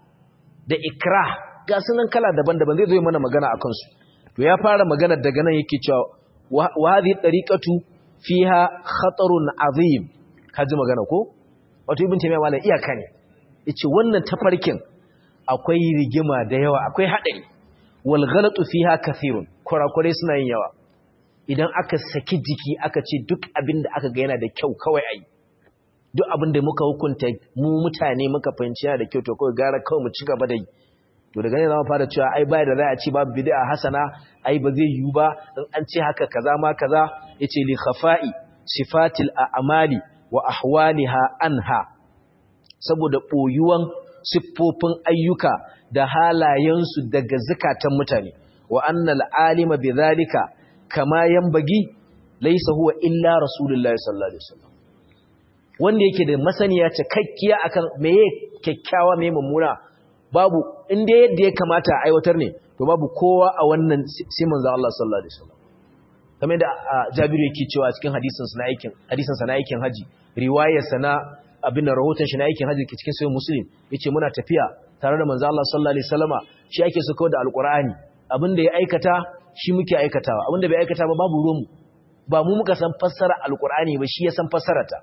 da ikrah ga sunan kala daban-daban zai zo mana magana akan su to ya fara magana daga nan yake cewa wa hadhihi tariqatu fiha khatarun azim kaji magana ko wato ibn taymiya wala iyaka ne yace wannan tafarkin akwai rigima da yawa akwai hadari wal ghalatu fiha kathirun kurakure suna yin yawa idan aka saki jiki aka ce duk abin da aka ga yana da kyau kawai ayi duk abin da muka hukunta mu mutane muka fahimci yana da kyau to kawai gara kawai mu ci gaba da yi to daga ne za mu fara cewa ai bai da za a ci babu bid'a hasana ai ba zai yiwu ba in an ce haka kaza ma kaza yace li khafa'i sifatil a'mali wa ahwaliha anha saboda boyuwan siffofin ayyuka da halayensu daga zakatan mutane wa annal alima bidhalika kama yanbagi laysa huwa illa rasulullahi sallallahu alaihi wasallam wanda yake da masaniya cikakkiya akan meye kyakkyawa meye mummuna babu inda yadda ya kamata a aiwatar ne to babu kowa a wannan sai manzo Allah sallallahu alaihi wasallam kamar da Jabiru yake cewa cikin hadisin sa na aikin hadisin sa na aikin haji riwayar sa na abin da rahoton shi na aikin haji cikin sahih muslim yace muna tafiya tare da manzo Allah sallallahu alaihi wasallama shi ake so kawai da alqur'ani abin da ya aikata shi muke aikatawa abin da bai aikata ba babu ruwan ba mu muka san fassara alqur'ani ba shi ya san fassarata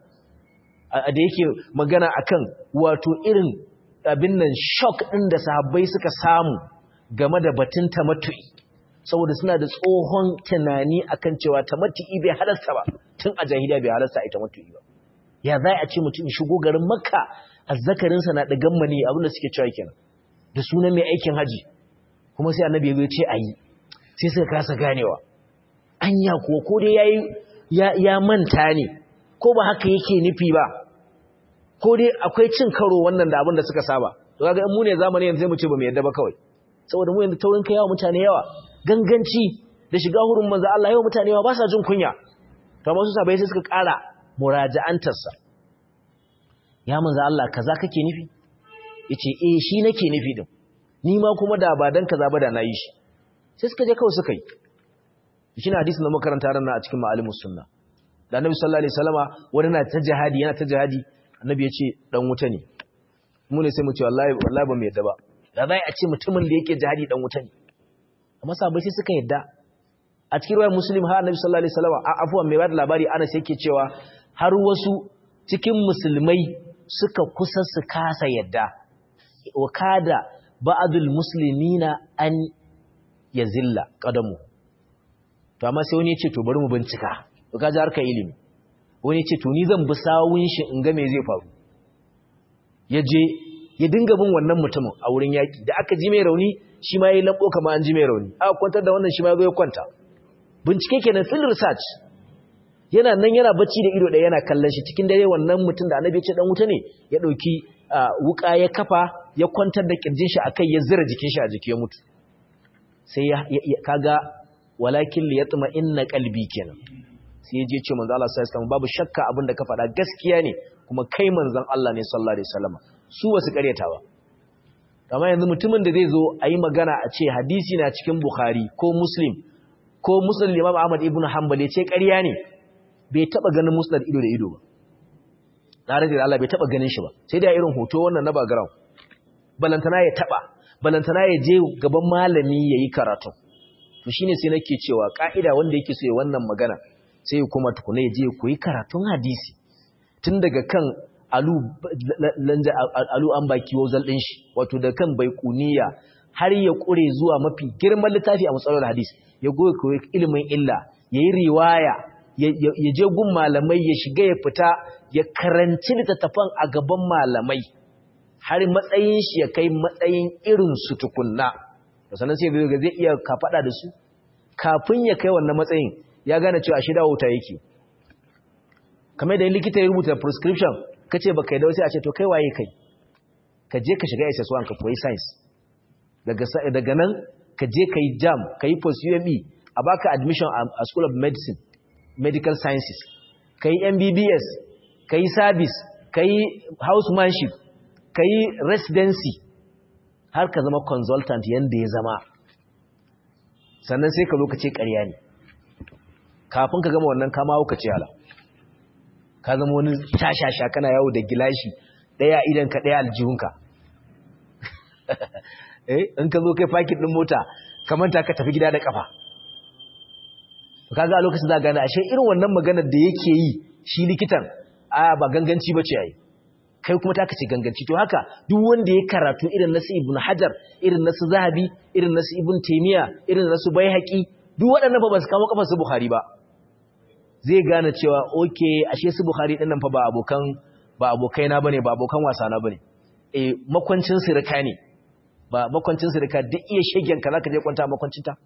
da yake magana akan wato irin abin nan shock ɗin da sahabbai suka samu game da batun tamattu'i saboda suna da tsohon tunani akan cewa tamattu'i bai halasta ba tun a jahiliya bai halasta a tamattu'i ba ya za a ce mutum shigo garin makka azzakarinsa na ɗigan mani abin da suke cewa kenan da sunan mai aikin haji kuma sai annabi ya ce a yi sai suka kasa ganewa anya kuwa ko dai ya manta ne ko ba haka yake nufi ba ko dai akwai cin karo wannan da abin da suka saba to kaga in mu ne zamani yanzu sai mu ce ba mu yadda ba kawai saboda mu yanzu taurin kai yawa mutane yawa ganganci da shiga hurin manzo Allah yawa mutane yawa ba sa jin kunya to amma su sabai sai suka ƙara muraja'antar sa ya manzo Allah kaza kake nufi yace eh shi nake nufi din ni ma kuma da ba dan kaza ba da nayi shi sai suka je kawai suka yi shi ne hadisin da makaranta ran a cikin ma'alimus sunna da annabi sallallahu alaihi wasallama wani na ta jihadi yana ta jihadi annabi ya ce dan wuta ne mu ne sai mu ce wallahi wallahi ba mu yadda ba da zai a ce mutumin da yake jihadi dan wuta ne amma sahabbai sai suka yadda a cikin ruwayar muslim har annabi sallallahu alaihi wasallam afwan mai bada labari ana sai yake cewa har wasu cikin musulmai suka kusa su kasa yadda wa kada ba'dul muslimina an yazilla qadamu to amma sai wani ya ce to bari mu bincika to kaji harkar ilimi wani ce to ni zan bi sawun shi in ga me zai faru ya je ya dinga bin wannan mutumin a wurin yaki da aka ji mai rauni shi ma ya labo kamar an ji mai rauni aka kwantar da wannan shi ma ya zo ya kwanta bincike kenan field research yana nan yana bacci da ido ɗaya yana kallon shi cikin dare wannan mutum da annabi ya ce dan wuta ne ya ɗauki wuka ya kafa ya kwantar da kirjin shi akai ya zira jikin shi a jiki ya mutu sai ya kaga walakin li yatma inna qalbi kenan sai ya je ce manzo Allah sallallahu alaihi babu shakka abin da ka faɗa gaskiya ne kuma kai manzon Allah ne sallallahu alaihi wasallam su wasu ƙaryata ba amma yanzu mutumin da zai zo a yi magana a ce hadisi na cikin Bukhari ko Muslim ko Muslim Imam Ahmad ibn Hanbal ya ce ƙarya ne bai taba ganin Musnad ido da ido ba tare da Allah bai taba ganin shi ba sai da irin hoto wannan na background balantana ya taba balantana ya je gaban malami yayi karatu to shine sai nake cewa ka'ida wanda yake so ya wannan magana sai ya kuma tukuna ya je koyi karatun hadisi tun daga kan alu lanja alu an baki wazal din shi wato da kan baikuniya har ya kure zuwa mafi girman littafi a matsalar hadisi ya goyi koyi ilimin illa yayi riwaya ya je gun malamai ya shiga ya fita ya karanci littattafan a gaban malamai har matsayin shi ya kai matsayin irin su tukunna sannan sai zai zai iya kafada da su kafin ya kai wannan matsayin ya gane cewa shi dawo ta yake kamar da likita ya rubuta prescription kace baka yi da sai a ce to kai waye kai ka je ka shiga SS1 ka koyi science daga daga nan ka je kai jam kai post UME a baka admission a School of Medicine Medical Sciences kai MBBS kai service kai housemanship kai residency har ka zama consultant yanda ya zama sannan sai ka zo ka ce ƙarya ne kafin ka gama wannan kama hauka ce hala ka zama wani shashasha kana yawo da gilashi ɗaya idan ka ɗaya aljihunka eh in ka zo kai fakin ɗin mota ka manta ka tafi gida da ƙafa kaga a lokacin za gane ashe irin wannan maganar da yake yi shi likitan a ba ganganci ba ce yayi kai kuma ta kace ganganci to haka duk wanda ya karatu irin nasu ibn hajar irin nasu zahabi irin nasu ibn taymiya irin nasu baihaqi duk waɗannan fa ba su kama kafar su bukhari ba zai gane cewa okay ashe su bukhari din nan fa ba abokan ba abokai na bane ba abokan wasa na bane eh makwancin sirka ne ba makwancin sirka duk iya shegen ka zaka je kwanta makwancin ta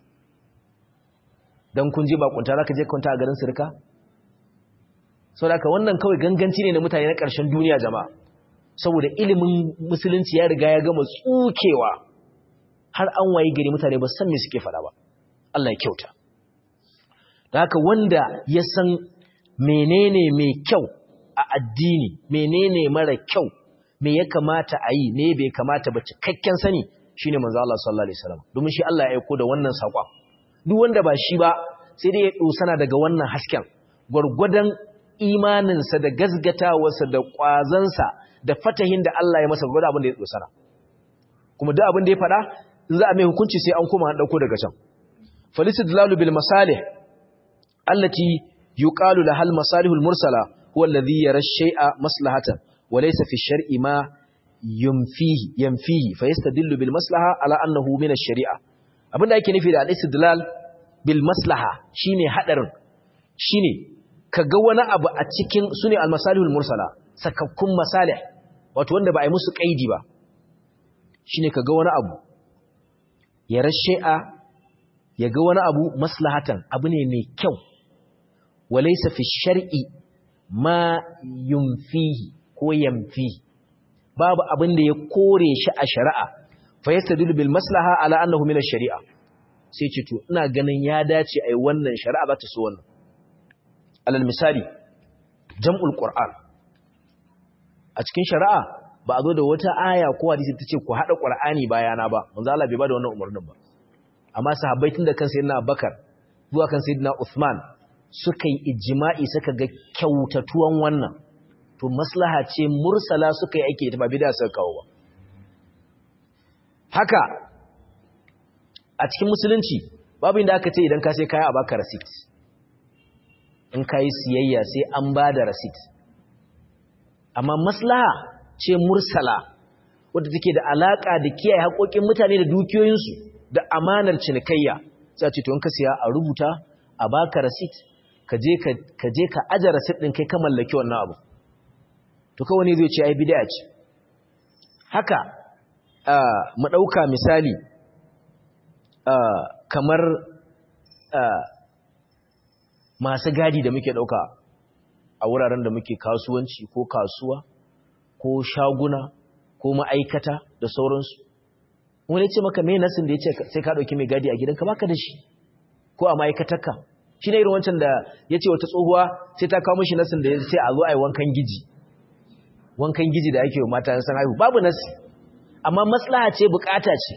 dan kun je ba kwanta zaka je kwanta a garin sirka saboda haka wannan kawai ganganci ne na mutane na ƙarshen duniya jama'a saboda ilimin musulunci ya riga ya gama tsukewa har an waye gari mutane ba san me suke faɗa ba Allah ya kyauta da haka wanda ya san menene mai kyau a addini menene mara kyau me ya kamata a yi me bai kamata ba cikakken sani shine manzo Allah sallallahu alaihi wasallam domin shi Allah ya aiko da wannan saƙon duk wanda ba shi ba sai dai ya dosana daga wannan hasken gwargwadon imaninsa da gazgatawarsa da ƙwazansa da fatahin da Allah ya masa gwada abin da ya dosana kuma duk abin da ya faɗa in za a mai hukunci sai an koma an ɗauko daga can falisdlalu bil masalih allati yuqalu laha al masalihul mursala huwa alladhi yara shay'a maslahatan wa laysa fi shar'i ma yumfihi yanfihi fayastadillu bil maslaha ala annahu min ash-shari'a abinda yake nufi da al-istidlal bil maslaha shine hadarin shine kaga wani abu a cikin sune al-masalihul mursala sakakkun masalih wato wanda ba a yi musu kaidi ba shine kaga wani abu ya rashe'a ya ga wani abu maslahatan abu ne mai kyau walaysa fi shar'i ma yumfihi ko yamfihi babu abin da ya kore shi a shari'a fa yastadillu bil maslaha ala annahu min ash-shari'a sai ce to ina ganin ya dace ai wannan shari'a za ta so wannan alal misali jam'ul qur'an a cikin shari'a ba a zo da wata aya ko hadisi ta ce ku hada qur'ani bayana ba manzo Allah bai bada wannan umarnin ba amma sahabbai tun da kan sayyidina Abubakar zuwa kan sayyidina Uthman suka yi ijma'i suka ga kyautatuwan wannan to maslaha ce mursala suka yi aiki da ba bid'a suka kawo ba haka a cikin musulunci babu inda aka ce idan ka sai kaya a baka receipt in ka yi siyayya sai an ba da receipt amma maslaha ce mursala wadda take da alaka da kiyaye haƙoƙin mutane da dukiyoyinsu da amanar cinikayya sai ce to in ka siya a rubuta a baka receipt ka je ka je ka aje receipt din kai ka mallaki wannan abu to kawai ne zai ce ai bid'a ce haka mu dauka misali kamar masu gadi da muke dauka a wuraren da muke kasuwanci ko kasuwa ko shaguna ko ma'aikata da sauransu wani ce maka mai nasin da ya ce sai ka ɗauki mai gadi a gidanka baka da shi ko a ma'aikatarka shi ne irin wancan da ya ce wata tsohuwa sai ta kawo mashi nasin da ya sai a zo a yi wankan giji wankan giji da ake yi mata san haihu babu nasi amma maslaha ce bukata ce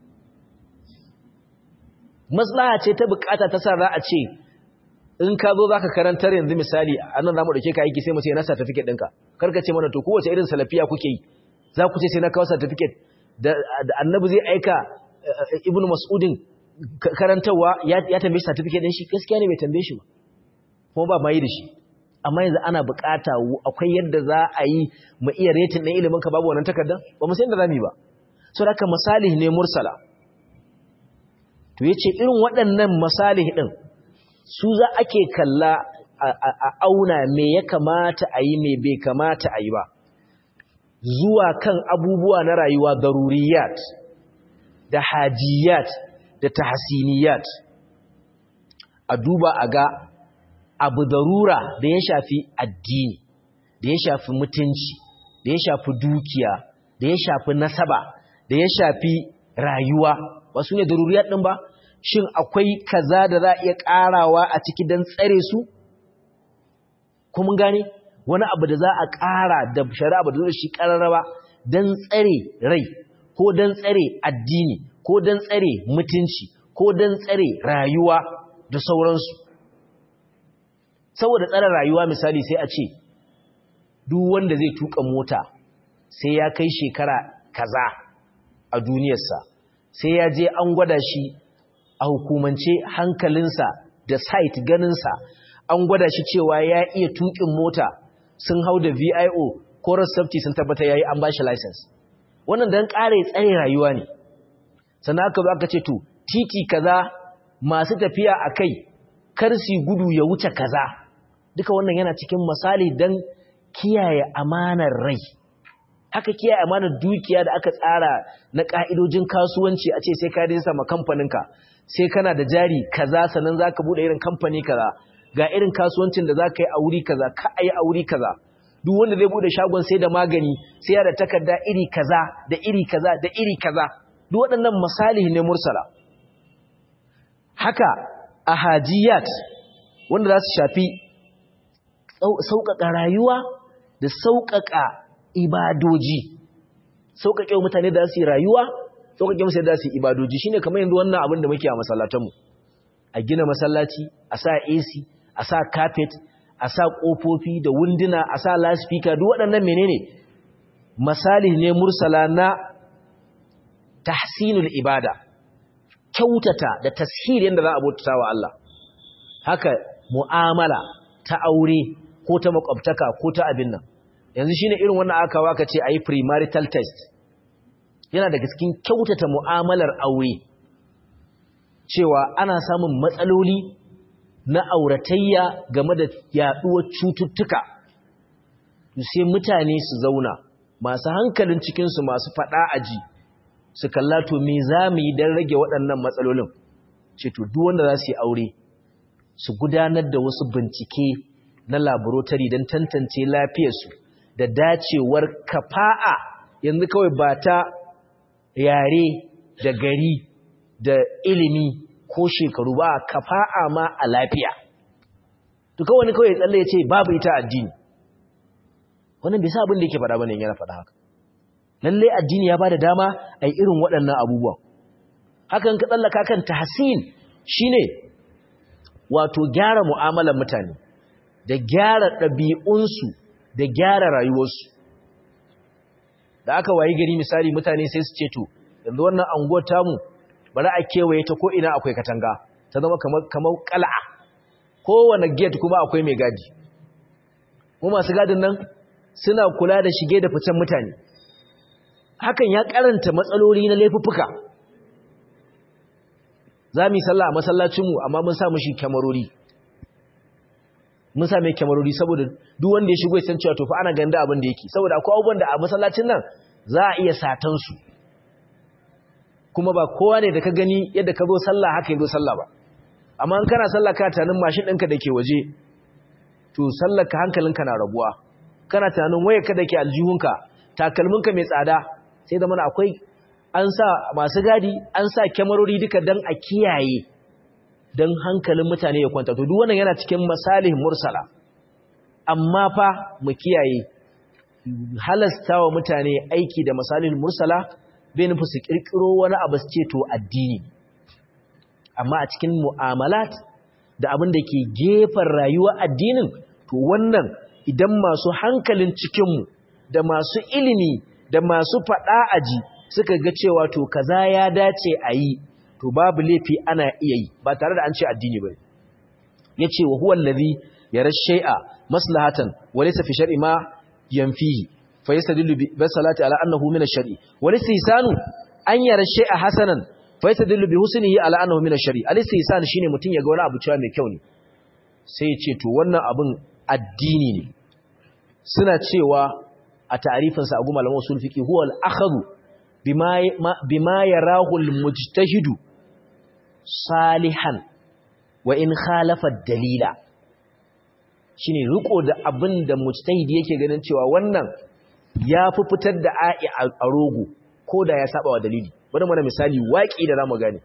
maslaha ce ta bukata ta sa za a ce in ka zo za ka karantar yanzu misali a nan za mu ɗauke ka aiki sai mu ce na certificate ɗinka karka ce mana to kowace irin salafiya kuke yi za ku ce sai na kawo certificate da annabi zai aika ibn mas'udin karantarwa ya tambaye shi certificate din shi gaskiya ne bai tambaye shi ba kuma ba mai da shi amma yanzu ana bukata akwai yadda za a yi mu iya rating din ilimin ka babu wannan takardar ba mu san da zamu yi ba so haka masalih ne mursala to yace irin waɗannan masalih din su za ake kalla a auna me ya kamata a yi me bai kamata a yi ba zuwa kan abubuwa na rayuwa daruriyat da hajiyat da tahsiniyat a duba a ga abu darura da ya shafi addini da ya shafi mutunci da ya shafi dukiya da ya shafi nasaba da ya shafi rayuwa ba su ne daruriyat ɗin ba shin akwai kaza da za a iya ƙarawa a ciki don tsare su kuma gane wani abu da za a ƙara da shari'a ba da zo shi ƙararraba don tsare rai ko don tsare addini ko don tsare mutunci ko don tsare rayuwa da sauransu saboda tsare rayuwa misali sai a ce duk wanda zai tuka mota sai ya kai shekara kaza a duniyarsa sai ya je an gwada shi a hukumance hankalinsa da site ganinsa an gwada shi cewa ya iya tukin mota sun hau da VIO ko safety sun tabbata yayi an bashi license wannan dan kare tsare rayuwa ne sannan aka zo aka ce to titi kaza masu tafiya akai kar su gudu ya wuce kaza duka wannan yana cikin misali dan kiyaye amanar rai haka kiyaye amanar dukiya da aka tsara na ka'idojin kasuwanci a ce sai ka dinsa ma kamfaninka sai kana da jari kaza sannan zaka bude irin kamfani kaza ga irin kasuwancin da zaka yi a wuri kaza ka ayi a wuri kaza duk wanda zai bude shagon sai da magani sai ya da takarda iri kaza da iri kaza da iri kaza duk waɗannan misali ne mursala haka ahajiyat wanda za su shafi sauƙaƙa rayuwa da sauƙaƙa ibadoji sauƙaƙe mutane da su yi rayuwa sauƙaƙe musu da su yi ibadoji shine kamar yanzu wannan abin da muke a masallatanmu a gina masallaci a sa AC a sa carpet a sa ƙofofi da wunduna a sa loudspeaker duk waɗannan menene misali ne mursala na tahsinul ibada kyautata da tashir yadda za a bautata wa Allah haka mu'amala ta aure ko ta makwabtaka ko ta abin nan yanzu shine irin wannan aka waka ce ayi premarital test yana daga cikin kyautata mu'amalar aure cewa ana samun matsaloli na auratayya game da yaduwar cututtuka sai mutane su zauna masu hankalin cikinsu masu faɗa aji su kalla to me za mu yi don rage waɗannan matsalolin ce to duk wanda za su yi aure su gudanar da wasu bincike na laboratory don tantance lafiyarsu da dacewar kafa'a yanzu kawai ba ta yare da gari da ilimi ko shekaru ba kafa'a ma a lafiya to kawai kawai tsalle ya ce babu ita addini wannan bai sa abin da yake faɗa bane yana faɗa haka lalle addini ya bada dama ai irin waɗannan abubuwan hakan ka tsallaka kan tahsin shine wato gyara mu'amalar mutane da gyara ɗabi'unsu da gyara rayuwarsu da aka wayi gari misali mutane sai su ce to yanzu wannan anguwar tamu bari a kewaye ta ko ina akwai katanga ta zama kamar kamar qal'a kowane gate kuma akwai mai gadi mu masu gadin nan suna kula da shige da ficen mutane hakan ya karanta matsaloli na laifuffuka za mu yi sallah a masallacinmu amma mun sa mushi kyamarori mun sa mai kyamarori saboda duk wanda ya shigo ya san cewa to fa ana ganda abin da yake saboda akwai abubuwan da a masallacin nan za a iya satan su kuma ba kowa ne da ka gani yadda ka zo sallah haka ya zo sallah ba amma in kana sallah ka tanin mashin ɗinka da ke waje to sallar ka hankalinka na rabuwa kana tunanin wayarka da ke aljihunka takalminka mai tsada sai da mana akwai an sa masu gadi an sa kyamarori duka don a kiyaye don hankalin mutane ya kwanta to duk wannan yana cikin masalih mursala amma fa mu kiyaye halasta wa mutane aiki da masalih mursala bai nufi su kirkiro wani abu su ce to addini amma a cikin mu'amalat da abin da ke gefen rayuwa addinin to wannan idan masu hankalin cikinmu da masu ilimi da masu faɗa aji suka ga cewa to kaza ya dace a yi to babu laifi ana iya yi ba tare da an ce addini ba ya ce wa huwan lazi ya rashe'a maslahatan wale sa fi shari'i ma yanfihi fa yi sadillu bi salati ala annahu min shari wale sisanu an ya rashe'a hasanan fa yi sadillu bi husnihi ala annahu min shari ali sisan shine mutum ya ga wani abu cewa mai kyau ne sai ya ce to wannan abin addini ne suna cewa a ta'arifinsa a goma lamar usul fiqi huwa al-akhadhu bima yarahu al-mujtahidu salihan wa in khalafa dalila shine riko da abin da mujtahidi yake ganin cewa wannan ya fi fitar da a'i a rogo ko da ya saba wa dalili bari mana misali waki da zamu gane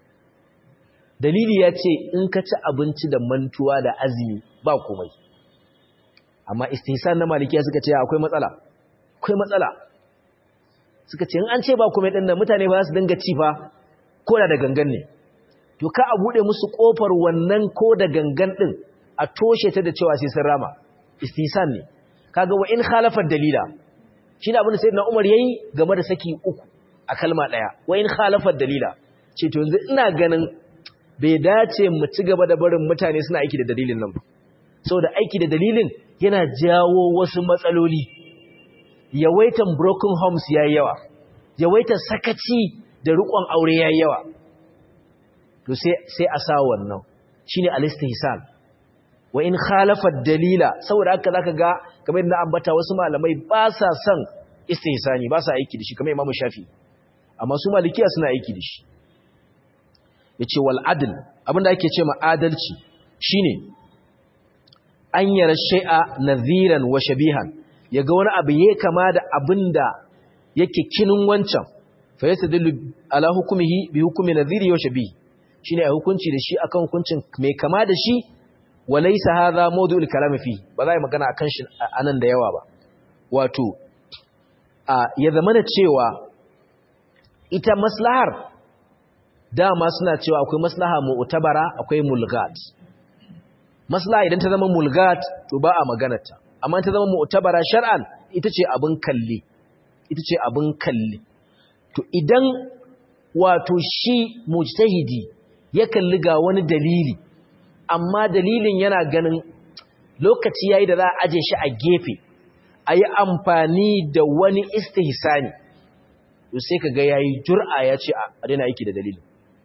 dalili ya ce in ka ci abinci da mantuwa da azumi ba komai amma istihsan na malikiya suka ce akwai matsala akwai matsala suka ce in an ce ba komai din nan mutane ba su dinga ci fa ko da da gangan ne to ka a buɗe musu ƙofar wannan ko da gangan ɗin a toshe ta da cewa sai sun rama istisan ne kaga wa in khalafar dalila shi ne abin da sayyidina umar yayi game da saki uku a kalma ɗaya wa in khalafar dalila ce to yanzu ina ganin bai dace mu ci gaba da barin mutane suna aiki da dalilin nan ba saboda aiki da dalilin yana jawo wasu matsaloli yawaitan broken homes yayi yawa yawaitan sakaci da riƙon aure yayi yawa to sai sai a sa wannan shine al-istihsan wa in khalafa dalila saboda haka zaka ga kamar yadda ambata wasu malamai ba sa son istihsani ba sa aiki da shi kamar Imam Shafi amma su malikiya suna aiki da shi yace wal adl abinda ake ce ma adalci shine an yara shay'a nadhiran wa shabihan yaga wani abu yake kama da abinda yake kinin wancan fa yastadillu ala hukmihi bi hukmi nadhiri wa shabihi shine a hukunci da shi akan hukuncin mai kama da shi walaysa hadha mawdu'ul kalam fi ba za yi magana akan shi anan da yawa ba wato a ya zamana cewa ita maslahar dama suna cewa akwai maslaha mu'tabara akwai mulgat maslaha idan ta zama mulgat to ba a maganarta amma ta zama mu'tabara shar'an ita ce abin kalli ita ce abin kalli to idan wato shi mujtahidi ya kalli ga wani dalili amma dalilin yana ganin lokaci yayi da za a aje shi a gefe a yi amfani da wani istihsani to sai ka ga yayi jur'a ya ce a daina aiki da dalili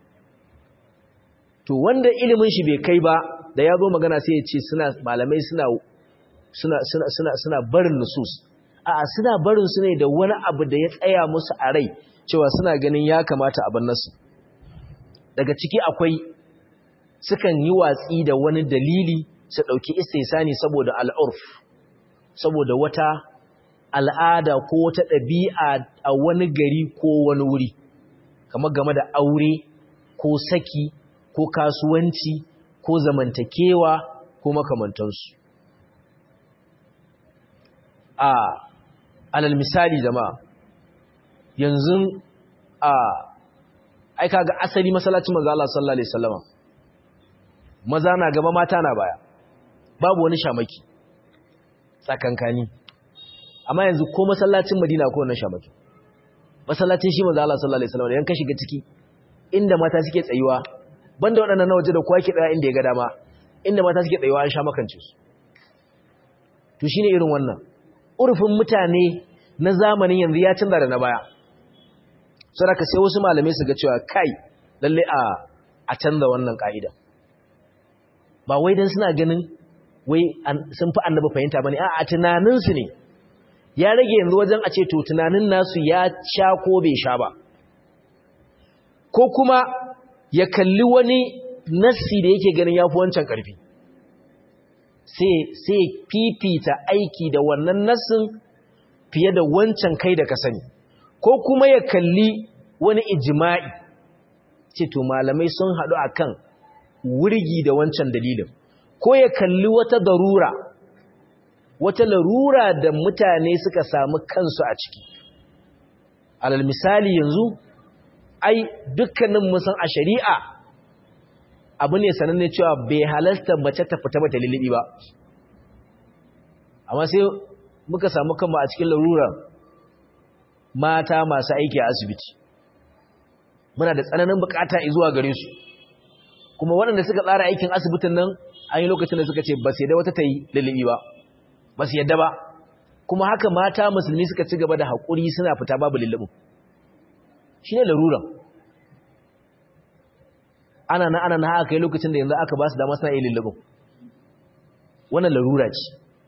to wanda ilimin shi bai kai ba da ya zo magana sai ya ce suna malamai suna suna suna suna suna barin nusus a'a suna barin su ne da wani abu da ya tsaya musu a rai cewa suna ganin ya kamata a bar nasu daga ciki akwai sukan yi watsi da wani dalili su ɗauki istisani saboda al'urf saboda wata al'ada ko wata ɗabi'a a wani gari ko wani wuri kamar game da aure ko saki ko kasuwanci ko zamantakewa ko makamantansu a alal misali jama'a yanzu a aika ga asali masallacin manzo Allah sallallahu alaihi wasallama maza na gaba mata na baya babu wani shamaki tsakankani amma yanzu ko masallacin Madina ko wannan shamaki masallacin shi manzo Allah sallallahu alaihi wasallama yan ka shiga ciki inda mata suke tsayuwa banda waɗannan na waje da kowa ke tsaya inda ya ga dama inda mata suke tsayuwa an sha makance su to shine irin wannan urfin mutane na zamanin yanzu ya canza da na baya saboda sai wasu malamai su ga cewa kai lalle a a canza wannan ka'ida ba wai dan suna ganin wai sun fi annabi fahimta bane a a tunanin su ne ya rage yanzu wajen a ce to tunanin nasu ya sha ko bai sha ba ko kuma ya kalli wani nassi da yake ganin yafi wancan karfi sai sai fifita aiki da wannan nassin fiye da wancan kai da ka sani ko kuma ya kalli wani ijima'i ce to malamai sun haɗu akan wurgi da wancan dalilin ko ya kalli wata darura wata larura da mutane suka samu kansu a ciki alal misali yanzu ai dukkanin musan a shari'a abu ne sananne cewa bai halasta mace ta fita mata lilibi ba amma sai muka samu kanmu a cikin larurar mata masu aiki a asibiti muna da tsananin bukata zuwa gare su kuma waɗanda suka tsara aikin asibitin nan an yi lokacin da suka ce ba su yadda wata ta yi lullubi ba ba su yadda ba kuma haka mata musulmi suka ci gaba da haƙuri suna fita babu lullubin shi ne laruran ana na ana na haka yi lokacin da yanzu aka ba su dama suna yi lullubin wannan larura ce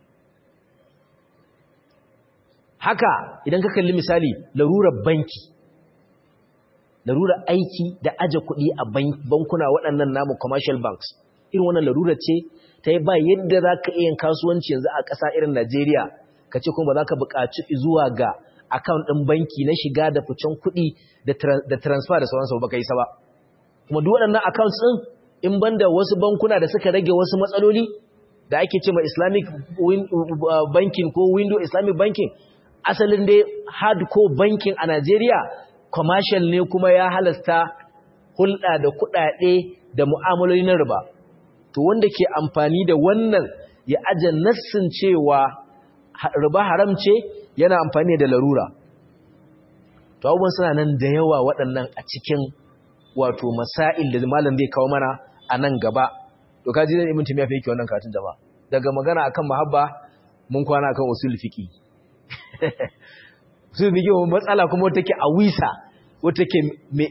haka idan ka kalli misali larurar banki larurar aiki da aje kuɗi a bankuna waɗannan namu commercial banks irin wannan larurar ce ta yi ba yadda za ka iya kasuwanci yanzu a ƙasa irin Najeriya ka ce kuma ba za ka buƙaci zuwa ga account ɗin banki na shiga da ficen kuɗi da transfer da sauransu ba ka yi ba kuma duk waɗannan accounts ɗin in banda wasu bankuna da suka rage wasu matsaloli da ake ce ma islamic banking ko window islamic banking asalin dai hardcore banking a Najeriya commercial ne kuma ya halasta hulɗa da kuɗaɗe da mu'amaloli na riba to wanda ke amfani da wannan ya aje nassin cewa riba haram ce yana amfani da larura to abubuwan suna nan da yawa waɗannan a cikin wato masail da malam zai kawo mana a nan gaba to kaji zan ibn timiya fa yake wannan karatun jama'a daga magana akan mahabba mun kwana akan usul fiqi usul fiqi matsala kuma wata take a wisa wata take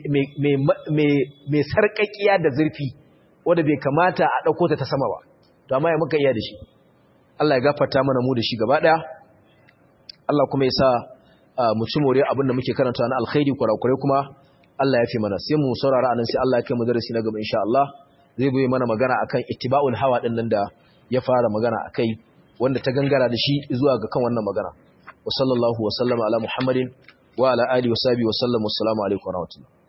mai sarƙaƙiya da zurfi wanda bai kamata a ɗauko ta ta sama ba to amma ya muka iya da shi Allah ya gafarta mana mu da shi gaba ɗaya Allah kuma ya sa mu ci more abin da muke karanta na alkhairi kurakurai kuma Allah ya fi mana sai mu saurara anan sai Allah ya kai mu darasi na gaba insha Allah zai goyi mana magana akan ittiba'ul hawa din nan da ya fara magana akai wanda ta gangara da shi zuwa ga kan wannan magana wa sallallahu wa sallama ala muhammadin wa ala alihi wa sahbihi wa sallam assalamu alaikum wa rahmatullahi